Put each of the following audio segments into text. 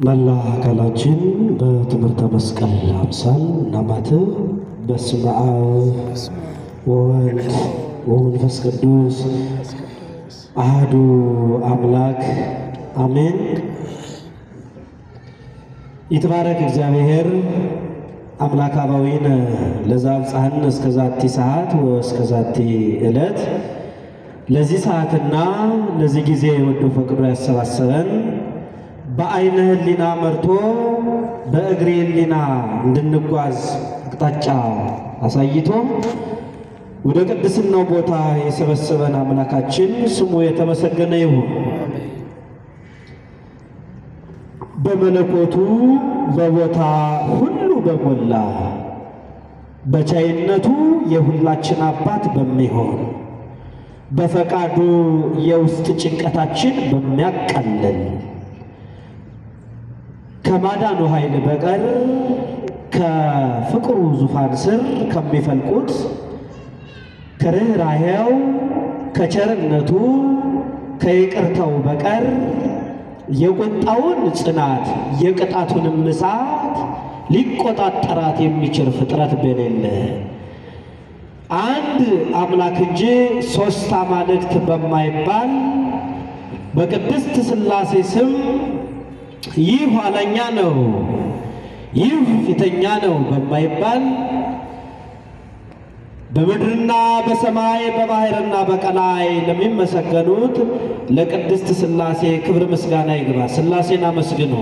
መላ አካላችን በትምህርተ መስቀል አምሳል እናማትብ። በስመ አብ ወወልድ ወመንፈስ ቅዱስ አህዱ አምላክ አሜን። ይትባረክ እግዚአብሔር አምላክ አባዊነ ለዘአብጽሐነ እስከ ዛቲ ሰዓት ወእስከ ዛቲ ዕለት ለዚህ ሰዓትና ለዚህ ጊዜ ወዶ ፈቅዶ ያሰባሰበን በአይነ ሕሊና መርቶ በእግሬ ሕሊና እንድንጓዝ አቅጣጫ አሳይቶ ወደ ቅድስናው ቦታ የሰበሰበን አምላካችን ስሙ የተመሰገነ ይሁን። በመለኮቱ በቦታ ሁሉ በሞላ በቻይነቱ የሁላችን አባት በሚሆን በፈቃዱ የውስጥ ጭንቀታችን በሚያቃልል ከማዳኑ ኃይል በቀር ከፍቅሩ ዙፋን ስር ከሚፈልቁት ከርኅራኄው ከቸርነቱ ከይቅርታው በቀር የቁጣውን ጽናት የቅጣቱንም እሳት ሊቆጣጠራት የሚችል ፍጥረት በሌለ አንድ አምላክ እንጂ ሦስት አማልክት በማይባል በቅድስት ሥላሴ ስም ይህ ኋለኛ ነው፣ ይህ ፊተኛ ነው በማይባል በምድርና በሰማይ በባሕርና በቀላይ ለሚመሰገኑት ለቅድስት ሥላሴ ክብር ምስጋና ይግባ። ሥላሴን አመስግኑ።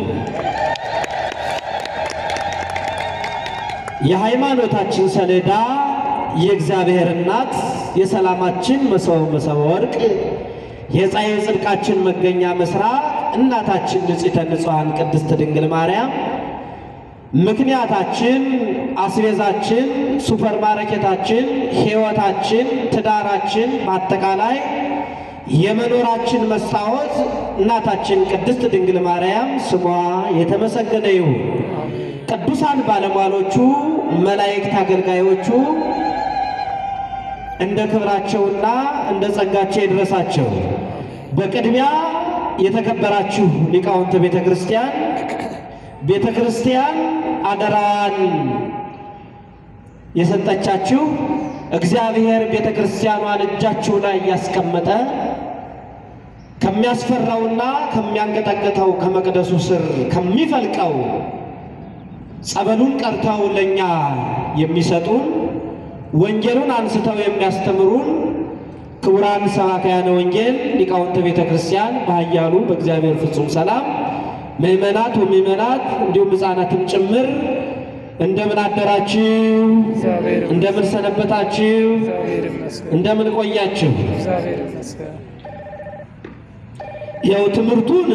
የሃይማኖታችን ሰሌዳ የእግዚአብሔር እናት የሰላማችን መሰወ መሰወ ወርቅ የፀሐይ ጽድቃችን መገኛ ምስራቅ እናታችን ንጽሕተ ንጹሐን ቅድስት ድንግል ማርያም ምክንያታችን፣ አስቤዛችን፣ ሱፐር ማርኬታችን፣ ሕይወታችን፣ ትዳራችን፣ በአጠቃላይ የመኖራችን መስታወት እናታችን ቅድስት ድንግል ማርያም ስሟ የተመሰገነ ይሁን። ቅዱሳን ባለሟሎቹ፣ መላእክት አገልጋዮቹ እንደ ክብራቸውና እንደ ጸጋቸው ይድረሳቸው። በቅድሚያ የተከበራችሁ ሊቃውንተ ቤተ ክርስቲያን ቤተ ክርስቲያን አደራዋን የሰጠቻችሁ እግዚአብሔር ቤተ ክርስቲያኗን እጃችሁ ላይ እያስቀመጠ ከሚያስፈራውና ከሚያንቀጠቅጠው ከመቅደሱ ስር ከሚፈልቀው ጸበሉን ቀርተው ለእኛ የሚሰጡን ወንጌሉን አንስተው የሚያስተምሩን ክቡራን ሰባክያነ ወንጌል ሊቃውንተ ቤተ ክርስቲያን በኃያሉ በእግዚአብሔር ፍጹም ሰላም ምእመናት ወምእመናት እንዲሁም ሕፃናትም ጭምር እንደምን አደራችሁ? እንደምን ሰነበታችሁ? እንደምን ቆያችሁ? ያው ትምህርቱን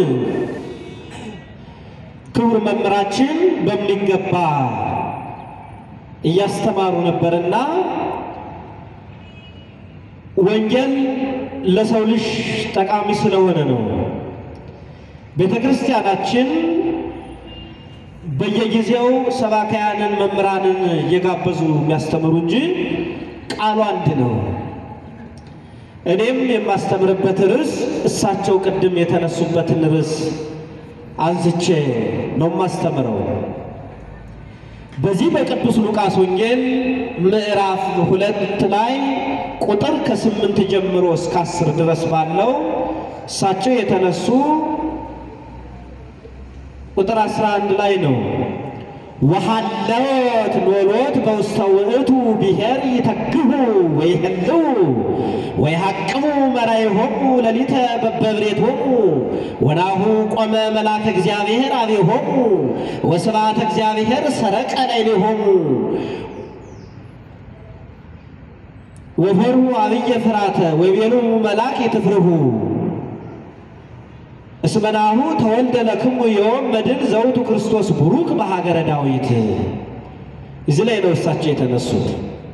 ክቡር መምህራችን በሚገባ እያስተማሩ ነበርና ወንጌል ለሰው ልጅ ጠቃሚ ስለሆነ ነው። ቤተ ክርስቲያናችን በየጊዜው ሰባካያንን መምህራንን እየጋበዙ የሚያስተምሩ እንጂ ቃሉ አንድ ነው። እኔም የማስተምርበት ርዕስ እሳቸው ቅድም የተነሱበትን ርዕስ አንስቼ ነው የማስተምረው። በዚህ በቅዱስ ሉቃስ ወንጌል ምዕራፍ ሁለት ላይ ቁጥር ከስምንት ጀምሮ እስከ አስር ድረስ ባለው እሳቸው የተነሱ ቁጥር 11 ላይ ነው። ወሃለወት ኖሎት በውስተ ውእቱ ብሔር ይተግሁ ወይህልው ወይሐቅሙ መራይሆሙ ሌሊተ በበብሬቶሙ ወናሁ ቆመ መልአከ እግዚአብሔር አቤሆሙ ወስብሐተ እግዚአብሔር ሰረቀ ላዕሌሆሙ ወፈሩ አብየ ፍራተ ወይቤሉ መልአክ ይትፍርሁ እስመናሁ ተወልደ ለክሙ ዮም መድን ዘውቱ ክርስቶስ ቡሩክ በሀገረ ዳዊት። እዚህ ላይ ነው እሳቸው የተነሱት።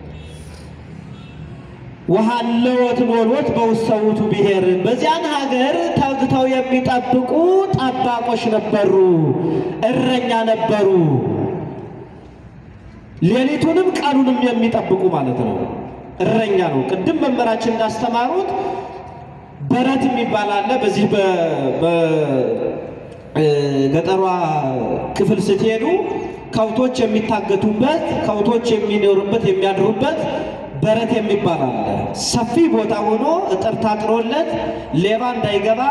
ወሃለወት ኖሎት በውስተ ውእቱ ብሔር፣ በዚያን ሀገር ተግተው የሚጠብቁ ጠባቆች ነበሩ፣ እረኛ ነበሩ። ሌሊቱንም ቀኑንም የሚጠብቁ ማለት ነው። እረኛ ነው። ቅድም መምህራችን እንዳስተማሩት በረት የሚባል አለ። በዚህ ገጠሯ ክፍል ስትሄዱ ከብቶች የሚታገቱበት ከብቶች የሚኖሩበት የሚያድሩበት በረት የሚባል አለ። ሰፊ ቦታ ሆኖ እጥር ታጥሮለት ሌባ እንዳይገባ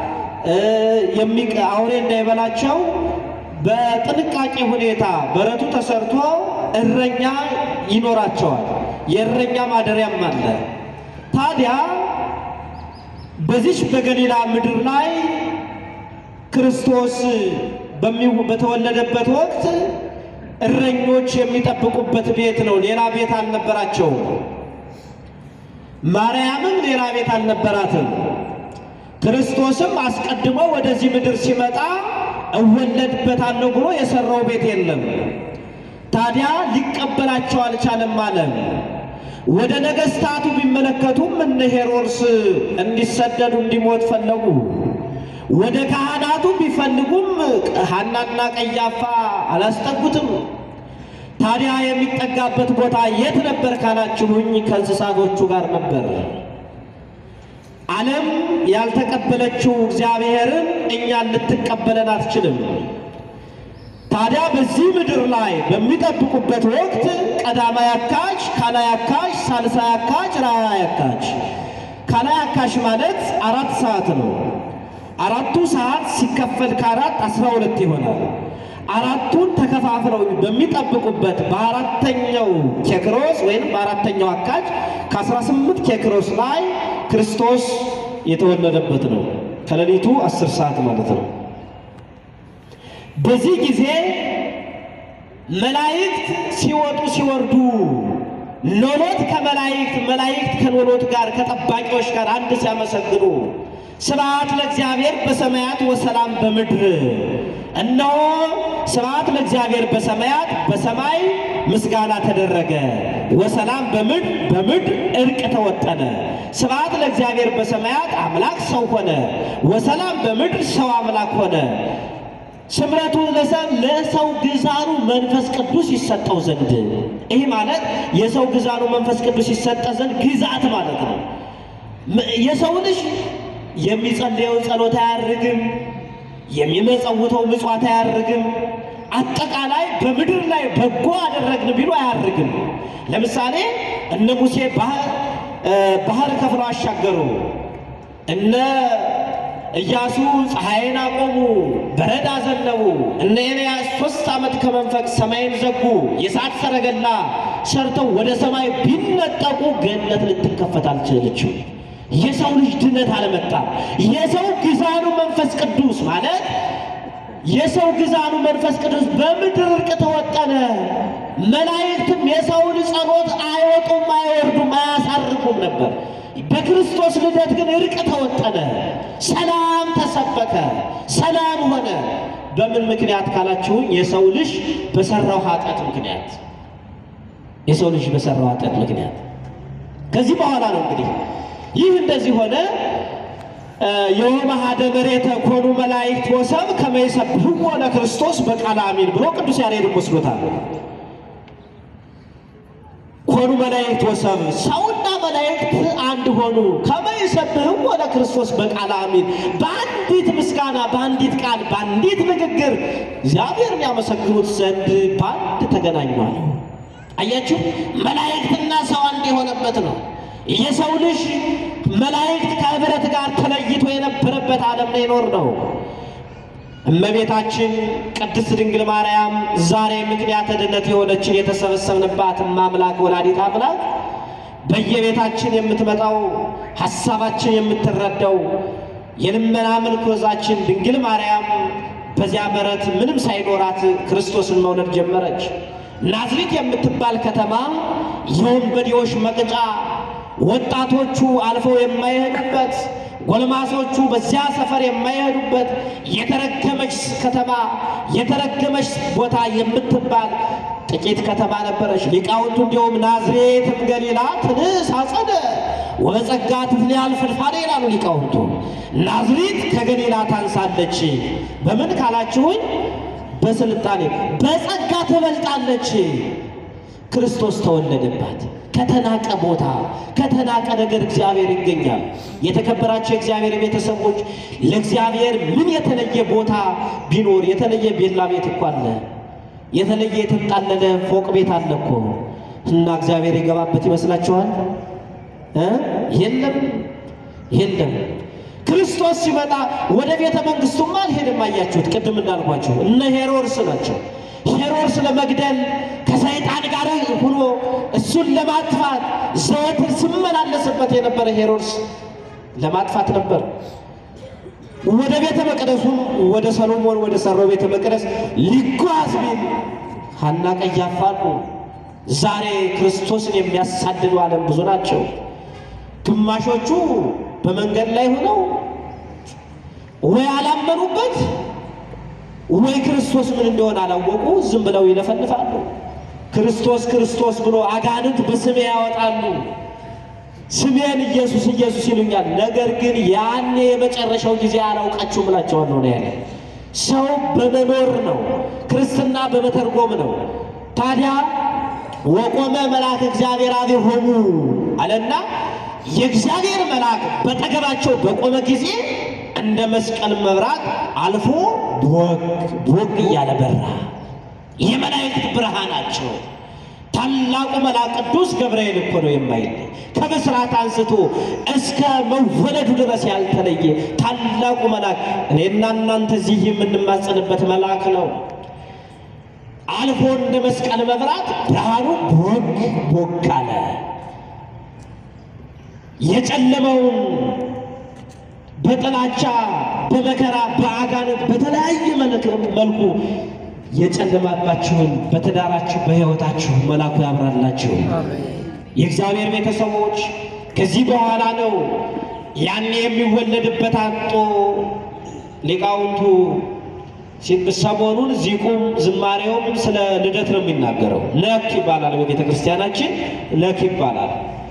አውሬ እንዳይበላቸው በጥንቃቄ ሁኔታ በረቱ ተሰርቶ እረኛ ይኖራቸዋል። የእረኛ ማደሪያም አለ። ታዲያ በዚች በገሊላ ምድር ላይ ክርስቶስ በተወለደበት ወቅት እረኞች የሚጠብቁበት ቤት ነው። ሌላ ቤት አልነበራቸውም። ማርያምም ሌላ ቤት አልነበራትም። ክርስቶስም አስቀድሞ ወደዚህ ምድር ሲመጣ እወለድበታለሁ ብሎ የሰራው ቤት የለም። ታዲያ ሊቀበላቸው አልቻለም አለ። ወደ ነገሥታቱ ቢመለከቱም እነ ሄሮድስ እንዲሰደዱ እንዲሞት ፈለጉ። ወደ ካህናቱ ቢፈልጉም ሐናና ቀያፋ አላስጠጉትም። ታዲያ የሚጠጋበት ቦታ የት ነበር ካላችሁኝ፣ ከእንስሳቶቹ ጋር ነበር። ዓለም ያልተቀበለችው እግዚአብሔርን እኛን ልትቀበለን አትችልም። ታዲያ በዚህ ምድር ላይ በሚጠብቁበት ወቅት ቀዳማይ አካች፣ ካላይ አካች፣ ሳልሳይ አካች፣ ራእይ አካች። ካላይ አካች ማለት አራት ሰዓት ነው። አራቱ ሰዓት ሲከፈል ከአራት አስራ ሁለት ይሆናል። አራቱን ተከፋፍለው በሚጠብቁበት በአራተኛው ኬክሮስ ወይም በአራተኛው አካች ከአስራ ስምንት ኬክሮስ ላይ ክርስቶስ የተወለደበት ነው። ከሌሊቱ አስር ሰዓት ማለት ነው። በዚህ ጊዜ መላእክት ሲወጡ ሲወርዱ ሎሎት ከመላእክት መላእክት ከሎሎት ጋር ከጠባቂዎች ጋር አንድ ሲያመሰግኑ ስብሐት ለእግዚአብሔር በሰማያት ወሰላም በምድር እነሆ ስብሐት ለእግዚአብሔር በሰማያት በሰማይ ምስጋና ተደረገ፣ ወሰላም በምድር በምድር እርቅ ተወጠነ። ስብሐት ለእግዚአብሔር በሰማያት አምላክ ሰው ሆነ፣ ወሰላም በምድር ሰው አምላክ ሆነ። ስምረቱ ለሰው ግዛኑ መንፈስ ቅዱስ ይሰጠው ዘንድ። ይህ ማለት የሰው ግዛኑ መንፈስ ቅዱስ ይሰጠ ዘንድ ግዛት ማለት ነው። የሰው ልጅ የሚጸልየው ጸሎት አያርግም፣ የሚመጸውተው ምጽዋት አያርግም። አጠቃላይ በምድር ላይ በጎ አደረግን ቢሉ አያርግም። ለምሳሌ እነ ሙሴ ባህር ከፍለው አሻገሩ። እነ ኢያሱ ፀሐይን አቆሙ፣ በረድ አዘነቡ። እነ ኤልያስ ሦስት ዓመት ከመንፈቅ ሰማይን ዘጉ። የእሳት ሰረገላ ሰርተው ወደ ሰማይ ቢነጠቁ ገነት ልትከፈት አልቻለችም። የሰው ልጅ ድነት አልመጣም። የሰው ግዛኑ መንፈስ ቅዱስ ማለት የሰው ግዛኑ መንፈስ ቅዱስ በምድር እርቅ ተወጠነ። መላእክትም የሰውን ጸሎት አይወጡም፣ አይወርዱም፣ አያሳርጉም ነበር። በክርስቶስ ልደት ግን እርቅ ተወጠነ፣ ሰላም ተሰበከ፣ ሰላም ሆነ። በምን ምክንያት ካላችሁኝ የሰው ልጅ በሰራው ኃጢአት ምክንያት የሰው ልጅ በሰራው ኃጢአት ምክንያት ከዚህ በኋላ ነው እንግዲህ ይህ እንደዚህ ሆነ። የወመሃደ መሬተ ኮኑ መላእክት ወሰብ ከመ ይሰብሕዎ ለክርስቶስ በቃለ አሚን ብሎ ቅዱስ ያሬድ ወስዶታል። ኮኑ መላእክት ወሰብ ሰውና መላእክት አንድ ሆኑ። ከመ ይሰብሕዎ ለክርስቶስ በቃለ አሚን በአንዲት ምስጋና፣ በአንዲት ቃል፣ በአንዲት ንግግር እግዚአብሔርን ያመሰግኑት ዘንድ በአንድ ተገናኟል። አያችሁ፣ መላእክትና ሰው አንድ የሆነበት ነው። የሰው ልጅ መላእክት ከህብረት ጋር ተለይቶ የነበረበት ዓለም ላይ ይኖር ነው። እመቤታችን ቅድስት ድንግል ማርያም ዛሬ ምክንያተ ድነት የሆነችን የተሰበሰብንባት አምላክ ወላዲት አምላክ በየቤታችን የምትመጣው ሐሳባችን የምትረዳው የልመና ምርኮዛችን ድንግል ማርያም በዚያ በረት ምንም ሳይኖራት ክርስቶስን መውለድ ጀመረች። ናዝሬት የምትባል ከተማ የወንበዴዎች መቅጫ ወጣቶቹ አልፈው የማይሄዱበት ጎልማሶቹ በዚያ ሰፈር የማይሄዱበት የተረገመች ከተማ የተረገመች ቦታ የምትባል ጥቂት ከተማ ነበረች። ሊቃውንቱ እንዲሁም ናዝሬትም ገሊላ ትንስ አጸደ ወበጸጋ ትትልያል ፍድፋዴ ይላሉ ሊቃውንቱ። ናዝሬት ከገሊላ ታንሳለች። በምን ካላችሁኝ፣ በስልጣኔ በጸጋ ትበልጣለች። ክርስቶስ ተወለደባት። ከተናቀ ቦታ ከተናቀ ነገር እግዚአብሔር ይገኛል። የተከበራቸው የእግዚአብሔር ቤተሰቦች ለእግዚአብሔር ምን የተለየ ቦታ ቢኖር የተለየ ቤላ ቤት እኮ አለ። የተለየ የተንጣለለ ፎቅ ቤት አለ እኮ እና እግዚአብሔር የገባበት ይመስላችኋል? እ የለም የለም። ክርስቶስ ሲመጣ ወደ ቤተ መንግስቱማ አልሄድም። አያችሁት? ቅድም እንዳልኳችሁ እነ ሄሮድስ ናቸው። ሄሮድስ ለመግደል ከሰይጣን ጋር ሆኖ እሱን ለማጥፋት ዘወትር ሲመላለስበት የነበረ ሄሮድስ ለማጥፋት ነበር። ወደ ቤተ መቅደሱም ወደ ሰሎሞን ወደ ሰራው ቤተ መቅደስ ሊጓዝ ቢል ሐና ቀያፋ አሉ። ዛሬ ክርስቶስን የሚያሳድዱ ዓለም ብዙ ናቸው። ግማሾቹ በመንገድ ላይ ሆነው ወይ አላመኑበት ወይ ክርስቶስ ምን እንደሆነ አላወቁ፣ ዝም ብለው ይለፈልፋሉ። ክርስቶስ ክርስቶስ ብሎ አጋንንት በስሜ ያወጣሉ፣ ስሜን ኢየሱስ ኢየሱስ ይሉኛል። ነገር ግን ያኔ የመጨረሻው ጊዜ አላውቃችሁም እላቸዋለሁ ነው ያለ። ሰው በመኖር ነው፣ ክርስትና በመተርጎም ነው። ታዲያ ወቆመ መልአክ እግዚአብሔር አብሆሙ አለና የእግዚአብሔር መልአክ በጠገባቸው በቆመ ጊዜ እንደ መስቀል መብራት አልፎ ቦግ ቦግ እያለ በራ። የመላእክት ብርሃናቸው ታላቁ መልአክ ቅዱስ ገብርኤል እኮ ነው የማይለይ ከብስራት አንስቶ እስከ መወለዱ ድረስ ያልተለየ ታላቁ መልአክ እኔና እናንተ እዚህ የምንማጸንበት መልአክ ነው። አልፎ እንደ መስቀል መብራት ብርሃኑ ቦግ ቦግ አለ። የጨለመውን በጥላቻ በመከራ በአጋንንት በተለያየ መልኩ የጨለማባችሁን በትዳራችሁ በሕይወታችሁ መልአኩ ያብራላችሁ። የእግዚአብሔር ቤተሰቦች ከዚህ በኋላ ነው ያኔ የሚወለድበት አጦ ሊቃውንቱ ሰሞኑን ዚቁም ዝማሬውም ስለ ልደት ነው የሚናገረው። ለክ ይባላል በቤተ ክርስቲያናችን ለክ ይባላል።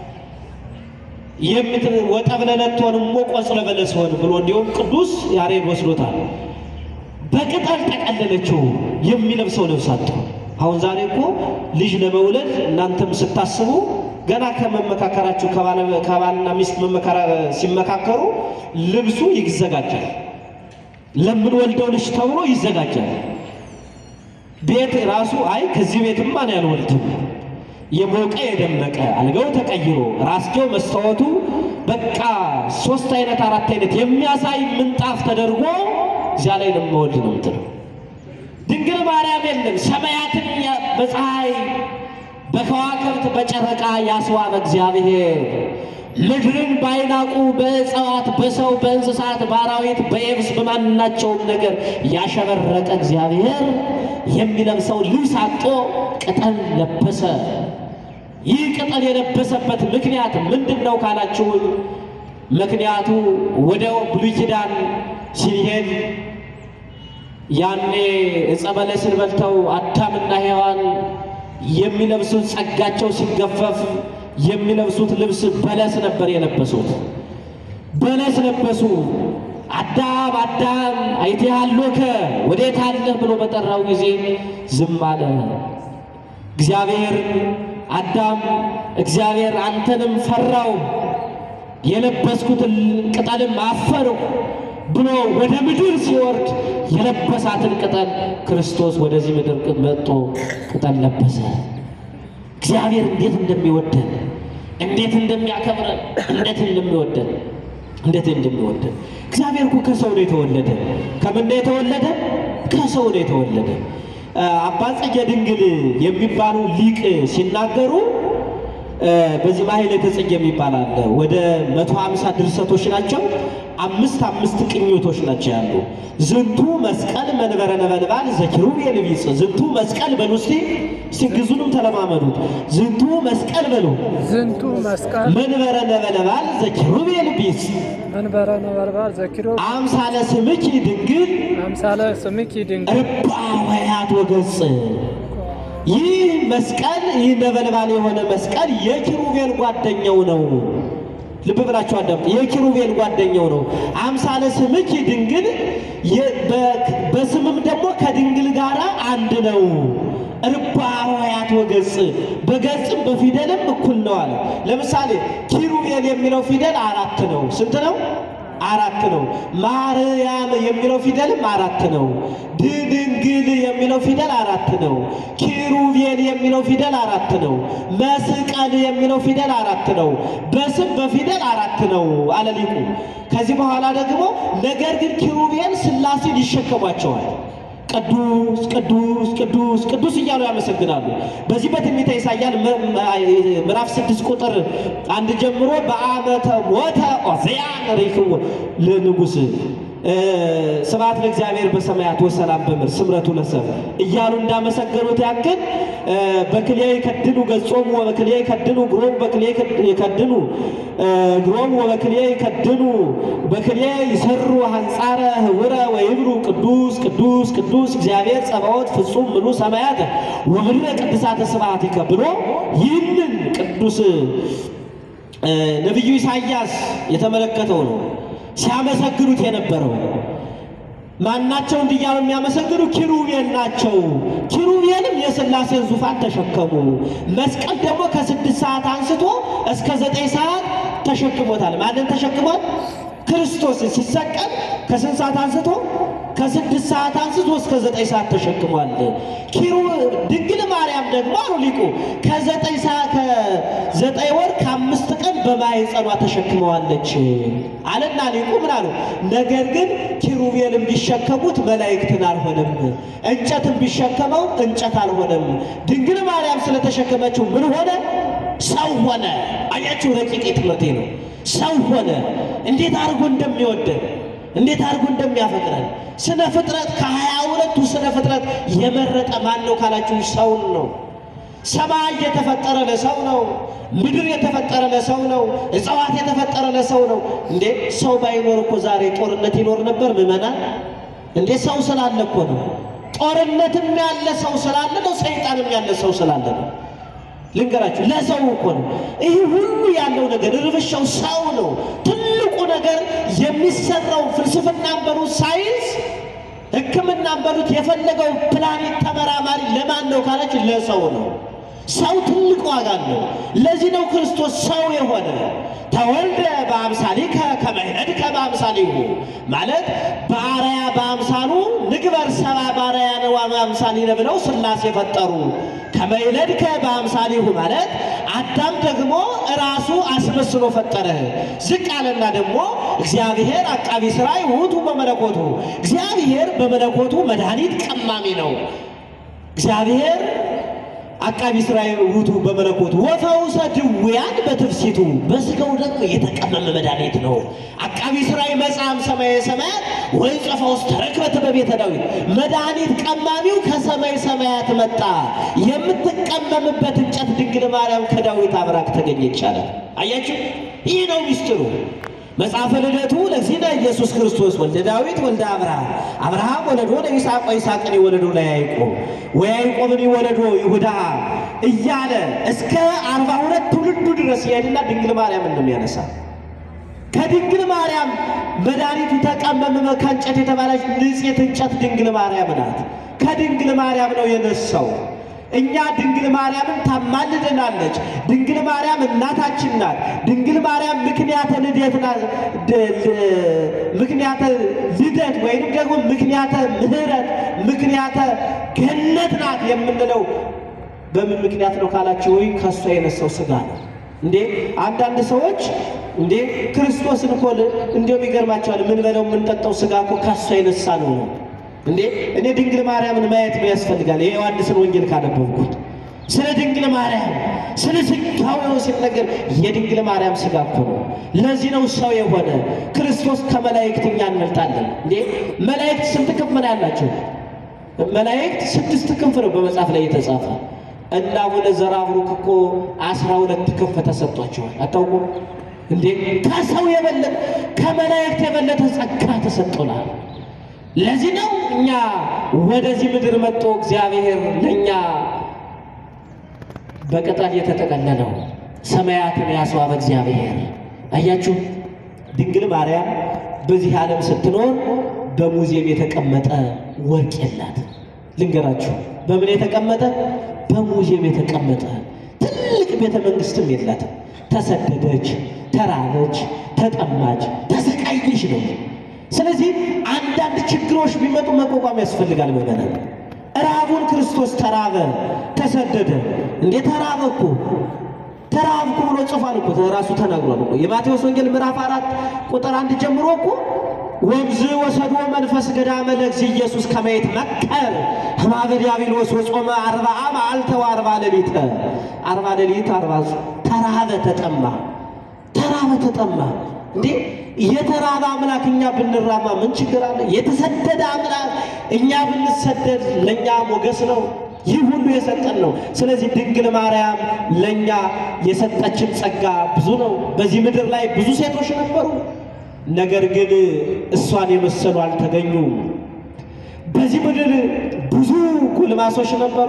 ወጠብለለቶን እሞ ቆጽለ በለስ ሆን ብሎ እንዲሁም ቅዱስ ያሬድ ወስዶታል። በቅጠል ጠቀለለችው የሚለብሰው ልብስ አጣው። አሁን ዛሬ እኮ ልጅ ለመውለድ እናንተም ስታስቡ ገና ከመመካከራችሁ ከባልና ሚስት ሲመካከሩ ልብሱ ይዘጋጃል። ለምንወልደው ልጅ ተብሎ ይዘጋጃል። ቤት ራሱ አይ ከዚህ ቤትማ እኔ አልወልድም የሞቀ የደመቀ አልጋው ተቀይሮ ራስጌው መስታወቱ በቃ ሶስት አይነት አራት አይነት የሚያሳይ ምንጣፍ ተደርጎ እዚያ ላይ ለመወልድ ነው የምትለው። ድንግል ማርያም የለም። ሰማያትን በፀሐይ በከዋክብት በጨረቃ ያስዋበ እግዚአብሔር ምድርን ባይናቁ በእጽዋት በሰው በእንስሳት በአራዊት በየብስ በማናቸውም ነገር ያሸበረቀ እግዚአብሔር የሚለብሰው ልብስ አጦ ቅጠል ለበሰ። ይህ ቅጠል የለበሰበት ምክንያት ምንድን ነው ካላችሁ፣ ምክንያቱ ወደ ብሉይ ኪዳን ሲሄድ ያኔ ዕፀ በለስን በልተው አዳምና ሔዋን የሚለብሱት ጸጋቸው ሲገፈፍ የሚለብሱት ልብስ በለስ ነበር የለበሱት። በለስ ለበሱ። አዳም አዳም አይቴሃሎከ ወዴት አለህ ብሎ በጠራው ጊዜ ዝም አለ። እግዚአብሔር አዳም እግዚአብሔር አንተንም ፈራው የለበስኩትን ቅጠልም አፈርሁ ብሎ ወደ ምድር ሲወርድ የለበሳትን ቅጠል ክርስቶስ ወደዚህ ምድር መጥቶ ቅጠል ለበሰ። እግዚአብሔር እንዴት እንደሚወደን እንዴት እንደሚያከብረን እንዴት እንደሚወደን እንዴት እንደሚወደን እግዚአብሔር እኮ ከሰው ነው የተወለደ። ከምን ነው የተወለደ? ከሰው ነው የተወለደ። አባ ጽጌ ድንግል የሚባሉ ሊቅ ሲናገሩ በዚህ ማሕሌተ ጽጌ የሚባል አለ። ወደ መቶ ሀምሳ ድርሰቶች ናቸው። አምስት አምስት ቅኞቶች ናቸው ያሉ። ዝንቱ መስቀል መንበረ ነበልባል ዘኪሩቤል ቢጽ ዝንቱ መስቀል በሉ እስቲ እስቲ ግዙንም ተለማመዱት። ዝንቱ መስቀል በሉ ዝንቱ መስቀል መንበረ ነበልባል ዘኪሩቤል ቢጽ መንበረ ነበልባል ዘኪሮ አምሳለ ስምኪ ድንግል አምሳለ ስምኪ ድንግል ርባ ወያት ወገጽ ይህ መስቀል ይህ ነበልባል የሆነ መስቀል የኪሩቤል ጓደኛው ነው። ልብ ብላችሁ አዳምጡ። የኪሩቤል ጓደኛው ነው። አምሳለ ስምኪ ድንግል የ- በ- በስምም ደግሞ ከድንግል ጋር አንድ ነው። ርባ ሆሄያት ወገጽ በገጽም በፊደልም እኩል ነው አለ። ለምሳሌ ኪሩቤል የሚለው ፊደል አራት ነው። ስንት ነው? አራት ነው። ማርያም የሚለው ፊደልም አራት ነው። ድንግል የሚለው ፊደል አራት ነው። ኪሩቤል የሚለው ፊደል አራት ነው። መስቀል የሚለው ፊደል አራት ነው። በስም በፊደል አራት ነው አለ ሊቁ። ከዚህ በኋላ ደግሞ ነገር ግን ኪሩቤል ሥላሴን ይሸከሟቸዋል። ቅዱስ ቅዱስ ቅዱስ ቅዱስ እያሉ ያመሰግናሉ። በዚህ በትንቢተ ኢሳይያስ ምዕራፍ ስድስት ቁጥር አንድ ጀምሮ በአመተ ሞተ ዖዝያን ሬክዎ ለንጉሥ ስብሐት ለእግዚአብሔር በሰማያት ወሰላም በምድር ስምረቱ ለሰብእ እያሉ እንዳመሰገኑት ያክል በክልኤ ይከድኑ ገጾሙ ወበክልኤ ይከድኑ እግሮሙ በክልኤ ይከድኑ እግሮሙ ወበክልኤ ይከድኑ በክልኤ ይሰሩ ሐንጻረ ህውረ ወይብሉ ቅዱስ ቅዱስ ቅዱስ እግዚአብሔር ጸባዖት ፍጹም ምሉ ሰማያት ወምድረ ቅድሳተ ስብሐቲከ ብሎ ይህንን ቅዱስ ነቢዩ ኢሳይያስ የተመለከተው ነው ሲያመሰግኑት የነበረው ማናቸው እንዲያሉ የሚያመሰግኑ ኪሩቤል ናቸው። ኪሩቤልም የሥላሴን ዙፋን ተሸከሙ። መስቀል ደግሞ ከስድስት ሰዓት አንስቶ እስከ ዘጠኝ ሰዓት ተሸክሞታል። ማንን ተሸክሟል? ክርስቶስን ሲሰቀል ከስንት ሰዓት አንስቶ ከስድስት ሰዓት አንስቶ እስከ ዘጠኝ ሰዓት ተሸክሟል። ኪሩ ድንግል ማርያም ደግሞ አሉ ሊቁ ከዘጠኝ ሰዓት ከዘጠኝ ወር ከአምስት ቀን በማኅፀኗ ተሸክመዋለች አለና ሊቁ ምን አሉ? ነገር ግን ኪሩቤልን ቢሸከሙት መላእክትን አልሆነም፣ እንጨትን ቢሸከመው እንጨት አልሆነም። ድንግል ማርያም ስለተሸከመችው ምን ሆነ? ሰው ሆነ። አያችሁ፣ ረቂቅ ትምህርቴ ነው። ሰው ሆነ። እንዴት አድርጎ እንደሚወደን እንዴት አድርጎ እንደሚያፈቅረን ስነ ፍጥረት ከሀያ ሁለቱ ስነ ፍጥረት የመረጠ ማን ነው ካላችሁ ሰውን ነው። ሰማይ የተፈጠረ ለሰው ነው። ምድር የተፈጠረ ለሰው ነው። እጽዋት የተፈጠረ ለሰው ነው። እንዴ ሰው ባይኖር እኮ ዛሬ ጦርነት ይኖር ነበር? ምዕመናን እንዴ ሰው ስላለ እኮ ነው። ጦርነትም ያለ ሰው ስላለ ነው። ሰይጣንም ያለ ሰው ስላለ ነው። ልንገራችሁ ለሰው እኮ ነው ይህ ሁሉ ያለው ነገር ርብሻው ሰው ነው። ትልቁ ነገር የሚሰራው ፍልስፍናን በሉት ሳይንስ፣ ሕክምናን በሉት የፈለገው ፕላኔት ተመራማሪ ለማን ነው ካላችሁ ለሰው ነው። ሰው ትልቅ ዋጋ አለው። ለዚህ ነው ክርስቶስ ሰው የሆነ ተወልደ በአምሳሊከ ከመ ይነድከ በአምሳሊሁ ማለት በአርአያ በአምሳሉ ንግበር ሰብአ በአርአያነ ወበአምሳሊነ ብለው ሥላሴ ፈጠሩ። ከመ ይነድከ በአምሳሊሁ ማለት አዳም ደግሞ ራሱ አስመስሎ ፈጠረ። ዝቅ አለና ደግሞ እግዚአብሔር አቃቢ ሥራይ ውእቱ በመለኮቱ እግዚአብሔር በመለኮቱ መድኃኒት ቀማሚ ነው። እግዚአብሔር አቃቢ ሥራይ ውእቱ በመለኮቱ ወፈውሰ ድውያን በትፍሲቱ በሥጋው ደግሞ የተቀመመ መድኃኒት ነው። አቃቢ ሥራይ መጽአም ሰማየ ሰማያት ወይ ጽፈ ውስጥ ተረክበት በቤተ ዳዊት መድኃኒት ቀማሚው ከሰማይ ሰማያት መጣ። የምትቀመምበት እንጨት ድንግል ማርያም ከዳዊት አብራክ ተገኘ ይቻላል። አያችሁ፣ ይህ ነው ሚስጥሩ። መጽሐፈ ልደቱ ለዚህነ ኢየሱስ ክርስቶስ ወልደ ዳዊት ወልደ አብርሃም አብርሃም ወለዶ ለይስሐቅ ወይስሐቅን ወለዶ ለያዕቆብ ወያዕቆብን ወለዶ ይሁዳ እያለ እስከ አርባ ሁለት ትውልዱ ድረስ ይሄድና ድንግል ማርያምን ነው የሚያነሳ። ከድንግል ማርያም መድኃኒቱ ተቀመመ ከእንጨት የተባለች ንጽሕት እንጨት ድንግል ማርያም ናት። ከድንግል ማርያም ነው የነሳው። እኛ ድንግል ማርያምን ታማልደናለች። ድንግል ማርያም እናታችን ናት። ድንግል ማርያም ምክንያተ ልደት ናት። ምክንያተ ልደት ወይንም ደግሞ ምክንያተ ምሕረት ምክንያተ ገነት ናት የምንለው በምን ምክንያት ነው ካላችሁ፣ ወይ ከእሷ የነሳው ሥጋ ነው። እንዴ አንዳንድ ሰዎች እንዴ ክርስቶስን እኮ እንዲያውም ይገርማቸዋል። የምንበለው የምንጠጣው ሥጋ እኮ ከእሷ የነሳ ነው ነው እንዴ እኔ ድንግል ማርያምን ማየት ነው ያስፈልጋል። የዮሐንስን ወንጌል ካነበብኩት ስለ ድንግል ማርያም ስለ ሥጋው ሲነገር የድንግል ማርያም ሥጋ እኮ ነው። ለዚህ ነው ሰው የሆነ ክርስቶስ ከመላእክት እኛ እንበልጣለን። እንዴ መላእክት ስንት ክንፍ ነው ያላቸው? መላእክት ስድስት ክንፍ ነው በመጽሐፍ ላይ የተጻፈ እና አቡነ ዘራብሩክ እኮ አስራ ሁለት ክንፍ ተሰጥቷቸዋል። አታውቁም እንዴ? ከሰው የበለጠ ከመላእክት የበለጠ ጸጋ ተሰጥቶናል። ለዚህ ነው እኛ ወደዚህ ምድር መጥቶ እግዚአብሔር ለእኛ በቅጠል የተጠቀለለው ሰማያትን ያስዋበ እግዚአብሔር። አያችሁ ድንግል ማርያም በዚህ ዓለም ስትኖር በሙዚየም የተቀመጠ ወርቅ የላት። ልንገራችሁ በምን የተቀመጠ በሙዚየም የተቀመጠ ትልቅ ቤተ መንግስትም የላትም። ተሰደደች፣ ተራበች፣ ተጠማች፣ ተሰቃየች ነው። ስለዚህ አንዳንድ ችግሮች ቢመጡ መቋቋም ያስፈልጋል። ምዕመናን ራቡን ክርስቶስ ተራበ፣ ተሰደደ። እንዴ ተራበ እኮ ተራብኩ ብሎ ጽፏል እኮ ራሱ ተናግሯል እኮ የማቴዎስ ወንጌል ምዕራፍ አራት ቁጥር አንድ ጀምሮ እኮ ወምዝ ወሰዶ መንፈስ ገዳመ ለእግዚእ ኢየሱስ ከመይት መቀር ህማበ ዲያብሎስ ወጾመ አርባዓ መዓልተ ወአርባ ሌሊተ አርባ ሌሊት አርባ ተራበ ተጠማ ተራበ ተጠማ እንዴ የተራበ አምላክ እኛ ብንራማ ምን ችግር አለ? የተሰደደ አምላክ እኛ ብንሰደድ ለእኛ ሞገስ ነው። ይህ ሁሉ የሰጠን ነው። ስለዚህ ድንግል ማርያም ለእኛ የሰጠችን ጸጋ ብዙ ነው። በዚህ ምድር ላይ ብዙ ሴቶች ነበሩ፣ ነገር ግን እሷን የመሰሉ አልተገኙም። በዚህ ምድር ብዙ ጎልማሶች ነበሩ።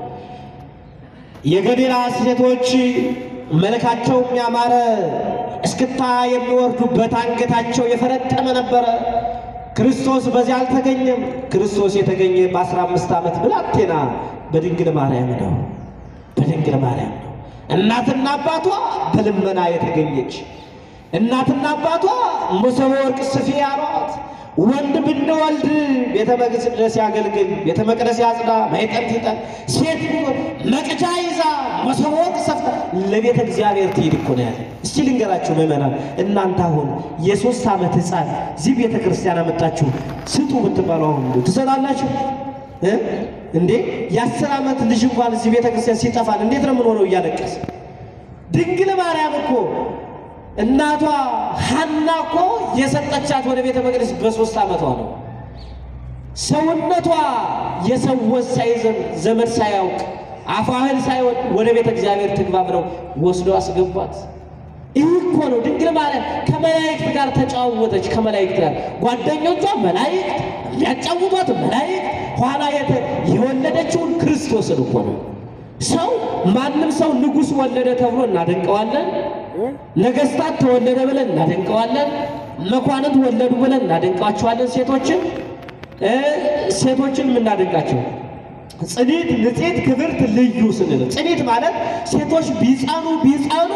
የገሊላ ሴቶች መልካቸው ያማረ እስክታ የሚወርዱበት አንገታቸው የፈረጠመ ነበረ። ክርስቶስ በዚያ አልተገኘም። ክርስቶስ የተገኘ በአስራ አምስት ዓመት ብላቴና በድንግል ማርያም ነው። በድንግል ማርያም ነው። እናትና አባቷ በልመና የተገኘች እናትና አባቷ መሶበ ወርቅ ስፊ ያሏት ወንድ ብንወልድ ቤተ መቅደስ ያገልግል፣ ቤተ መቅደስ ያጽዳ፣ ማይጠንት ይጠን፣ ሴት ቢሆን መቅጃ ይዛ መሶበ ወርቅ ሰፍታ ለቤተ እግዚአብሔር ትሄድ እኮ ነው ያለ። እስቲ ልንገራችሁ ምዕመናን፣ እናንተ አሁን የሶስት ዓመት ሕፃን እዚህ ቤተ ክርስቲያን አመጣችሁ ስጡ ብትባሉ አሁን እንደው ትሰጣላችሁ እ እንዴ የአስር ዓመት ልጅ እንኳን እዚህ ቤተ ክርስቲያን ሲጠፋን እንዴት ነው የምንሆነው? እያለቀስ ድንግል ማርያም እኮ እናቷ ሐና እኮ የሰጠቻት ወደ ቤተ መቅደስ በሶስት ዓመቷ ነው። ሰውነቷ የሰዎች ሳይዘም ዘመድ ሳያውቅ አፋህል ሳይወድ ወደ ቤተ እግዚአብሔር ትግባ ብለው ወስዶ አስገባት። ይህ እኮ ነው ድንግል ማርያም ከመላእክት ጋር ተጫወተች። ከመላእክት ጋር ጓደኞቿ መላእክት የሚያጫውቷት መላእክት ኋላ የተ የወለደችውን ክርስቶስን እኮ ነው። ሰው ማንም ሰው ንጉሥ ወለደ ተብሎ እናደንቀዋለን። ነገስታት ተወለደ ብለን እናደንቀዋለን። መኳንንት ወለዱ ብለን እናደንቃቸዋለን። ሴቶችን እ ሴቶችን የምናደንቃቸው ጽኒት፣ ንጽሕት፣ ክብርት፣ ልዩ ስንል ጽኒት ማለት ሴቶች ቢጸኑ ቢጸኑ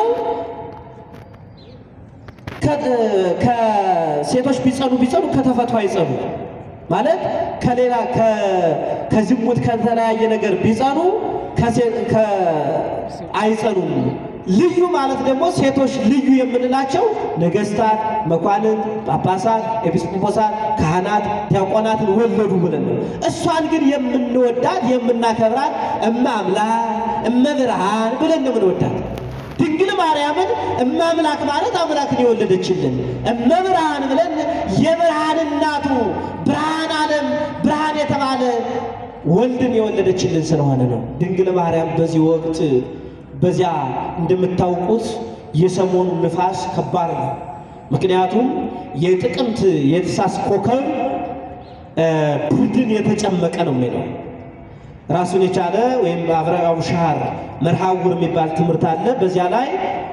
ከሴቶች ቢጸኑ ቢጸኑ ከተፈጥሮ አይጸኑ ማለት ከሌላ ከዝሙት ከተለያየ ነገር ቢጸኑ አይጸኑም። ልዩ ማለት ደግሞ ሴቶች ልዩ የምንላቸው ነገስታት፣ መኳንንት፣ ጳጳሳት፣ ኤጲስቆጶሳት፣ ካህናት፣ ዲያቆናትን ወለዱ ብለን ነው። እሷን ግን የምንወዳት የምናከብራት እመ አምላክ እመ ብርሃን ብለን ነው የምንወዳት። ድንግል ማርያምን እመ አምላክ ማለት አምላክን የወለደችልን እመ ብርሃን ብለን የብርሃን እናቱ ብርሃን ዓለም ብርሃን የተባለ ወልድን የወለደችልን ስለሆነ ነው። ድንግል ማርያም በዚህ ወቅት በዚያ እንደምታውቁት የሰሞኑ ንፋስ ከባድ ነው። ምክንያቱም የጥቅምት የትሳስ ኮከብ ብርድን የተጨመቀ ነው የሚለው ራሱን የቻለ ወይም አብረቃው ሻር መርሃውር የሚባል ትምህርት አለ። በዚያ ላይ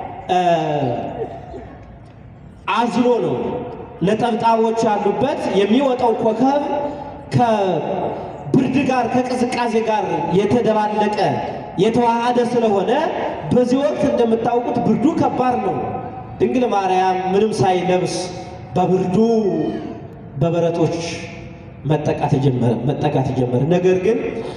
አዝሎ ነው ነጠብጣቦች ያሉበት የሚወጣው ኮከብ ከብርድ ጋር ከቅዝቃዜ ጋር የተደባለቀ የተዋሃደ ስለሆነ በዚህ ወቅት እንደምታውቁት ብርዱ ከባድ ነው። ድንግል ማርያም ምንም ሳይለብስ በብርዱ በበረቶች መጠቃት ጀመረ መጠቃት ጀመረ። ነገር ግን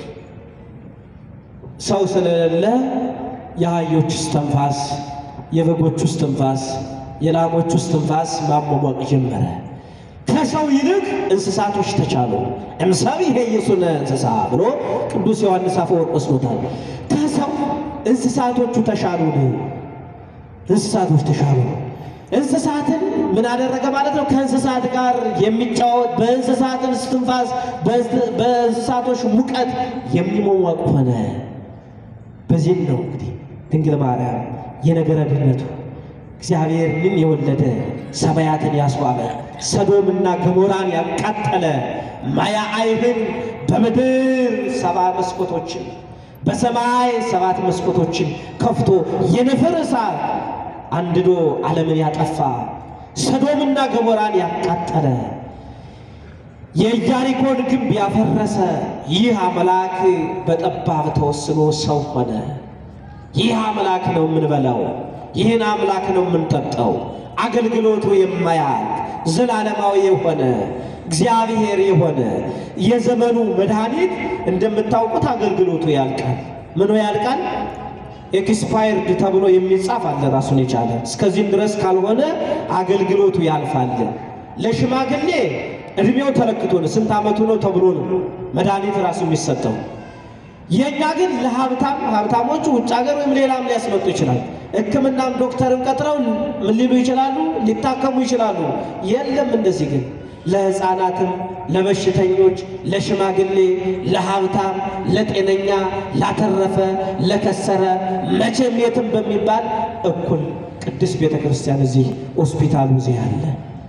ሰው ስለሌለ የአህዮች እስትንፋስ፣ የበጎች እስትንፋስ፣ የላሞች እስትንፋስ ማሟሟቅ ጀመረ። ከሰው ይልቅ እንስሳቶች ተቻሉ። እምሰብ ይሄይሱነ እንስሳ ብሎ ቅዱስ ዮሐንስ አፈወርቅ ወስዶታል። ከሰው እንስሳቶቹ ተሻሉን፣ እንስሳቶች ተሻሉ። እንስሳትን ምን አደረገ ማለት ነው? ከእንስሳት ጋር የሚጫወት በእንስሳትን እስትንፋስ፣ በእንስሳቶች ሙቀት የሚሟሟቅ ሆነ። በዚህም ነው እንግዲህ ድንግል ማርያም የነገረ ድነቱ እግዚአብሔርን የወለደ ሰማያትን ያስዋበ ሰዶምና ገሞራን ያቃጠለ ማያ አይህን በምድር ሰባ መስኮቶችን በሰማይ ሰባት መስኮቶችን ከፍቶ የነፍር እሳት አንድዶ ዓለምን ያጠፋ ሰዶምና ገሞራን ያቃጠለ የኢያሪኮን ግንብ ያፈረሰ ይህ አምላክ በጠባብ ተወስኖ ሰው ሆነ። ይህ አምላክ ነው የምንበላው፣ ይህን አምላክ ነው የምንጠጣው። አገልግሎቱ የማያልቅ ዘላለማዊ የሆነ እግዚአብሔር የሆነ የዘመኑ መድኃኒት እንደምታውቁት አገልግሎቱ ያልቃል። ምኑ ያልቃል? ኤክስፓየርድ ተብሎ የሚጻፍ አለ ራሱን የቻለ እስከዚህም ድረስ ካልሆነ አገልግሎቱ ያልፋል። ለሽማግሌ እድሜው ተለክቶ ነው ስንት ዓመቱ ነው ተብሎ ነው መድኃኒት ራሱ የሚሰጠው። የእኛ ግን ለሀብታም ሀብታሞቹ ውጭ ሀገር ወይም ሌላም ሊያስመጡ ይችላል። ሕክምናም ዶክተርን ቀጥረው ምን ሊሉ ይችላሉ? ሊታከሙ ይችላሉ። የለም እንደዚህ ግን ለሕፃናትም፣ ለበሽተኞች፣ ለሽማግሌ፣ ለሀብታም፣ ለጤነኛ፣ ላተረፈ፣ ለከሰረ መቼም የትም በሚባል እኩል ቅድስት ቤተ ክርስቲያን እዚህ ሆስፒታሉ እዚህ አለ።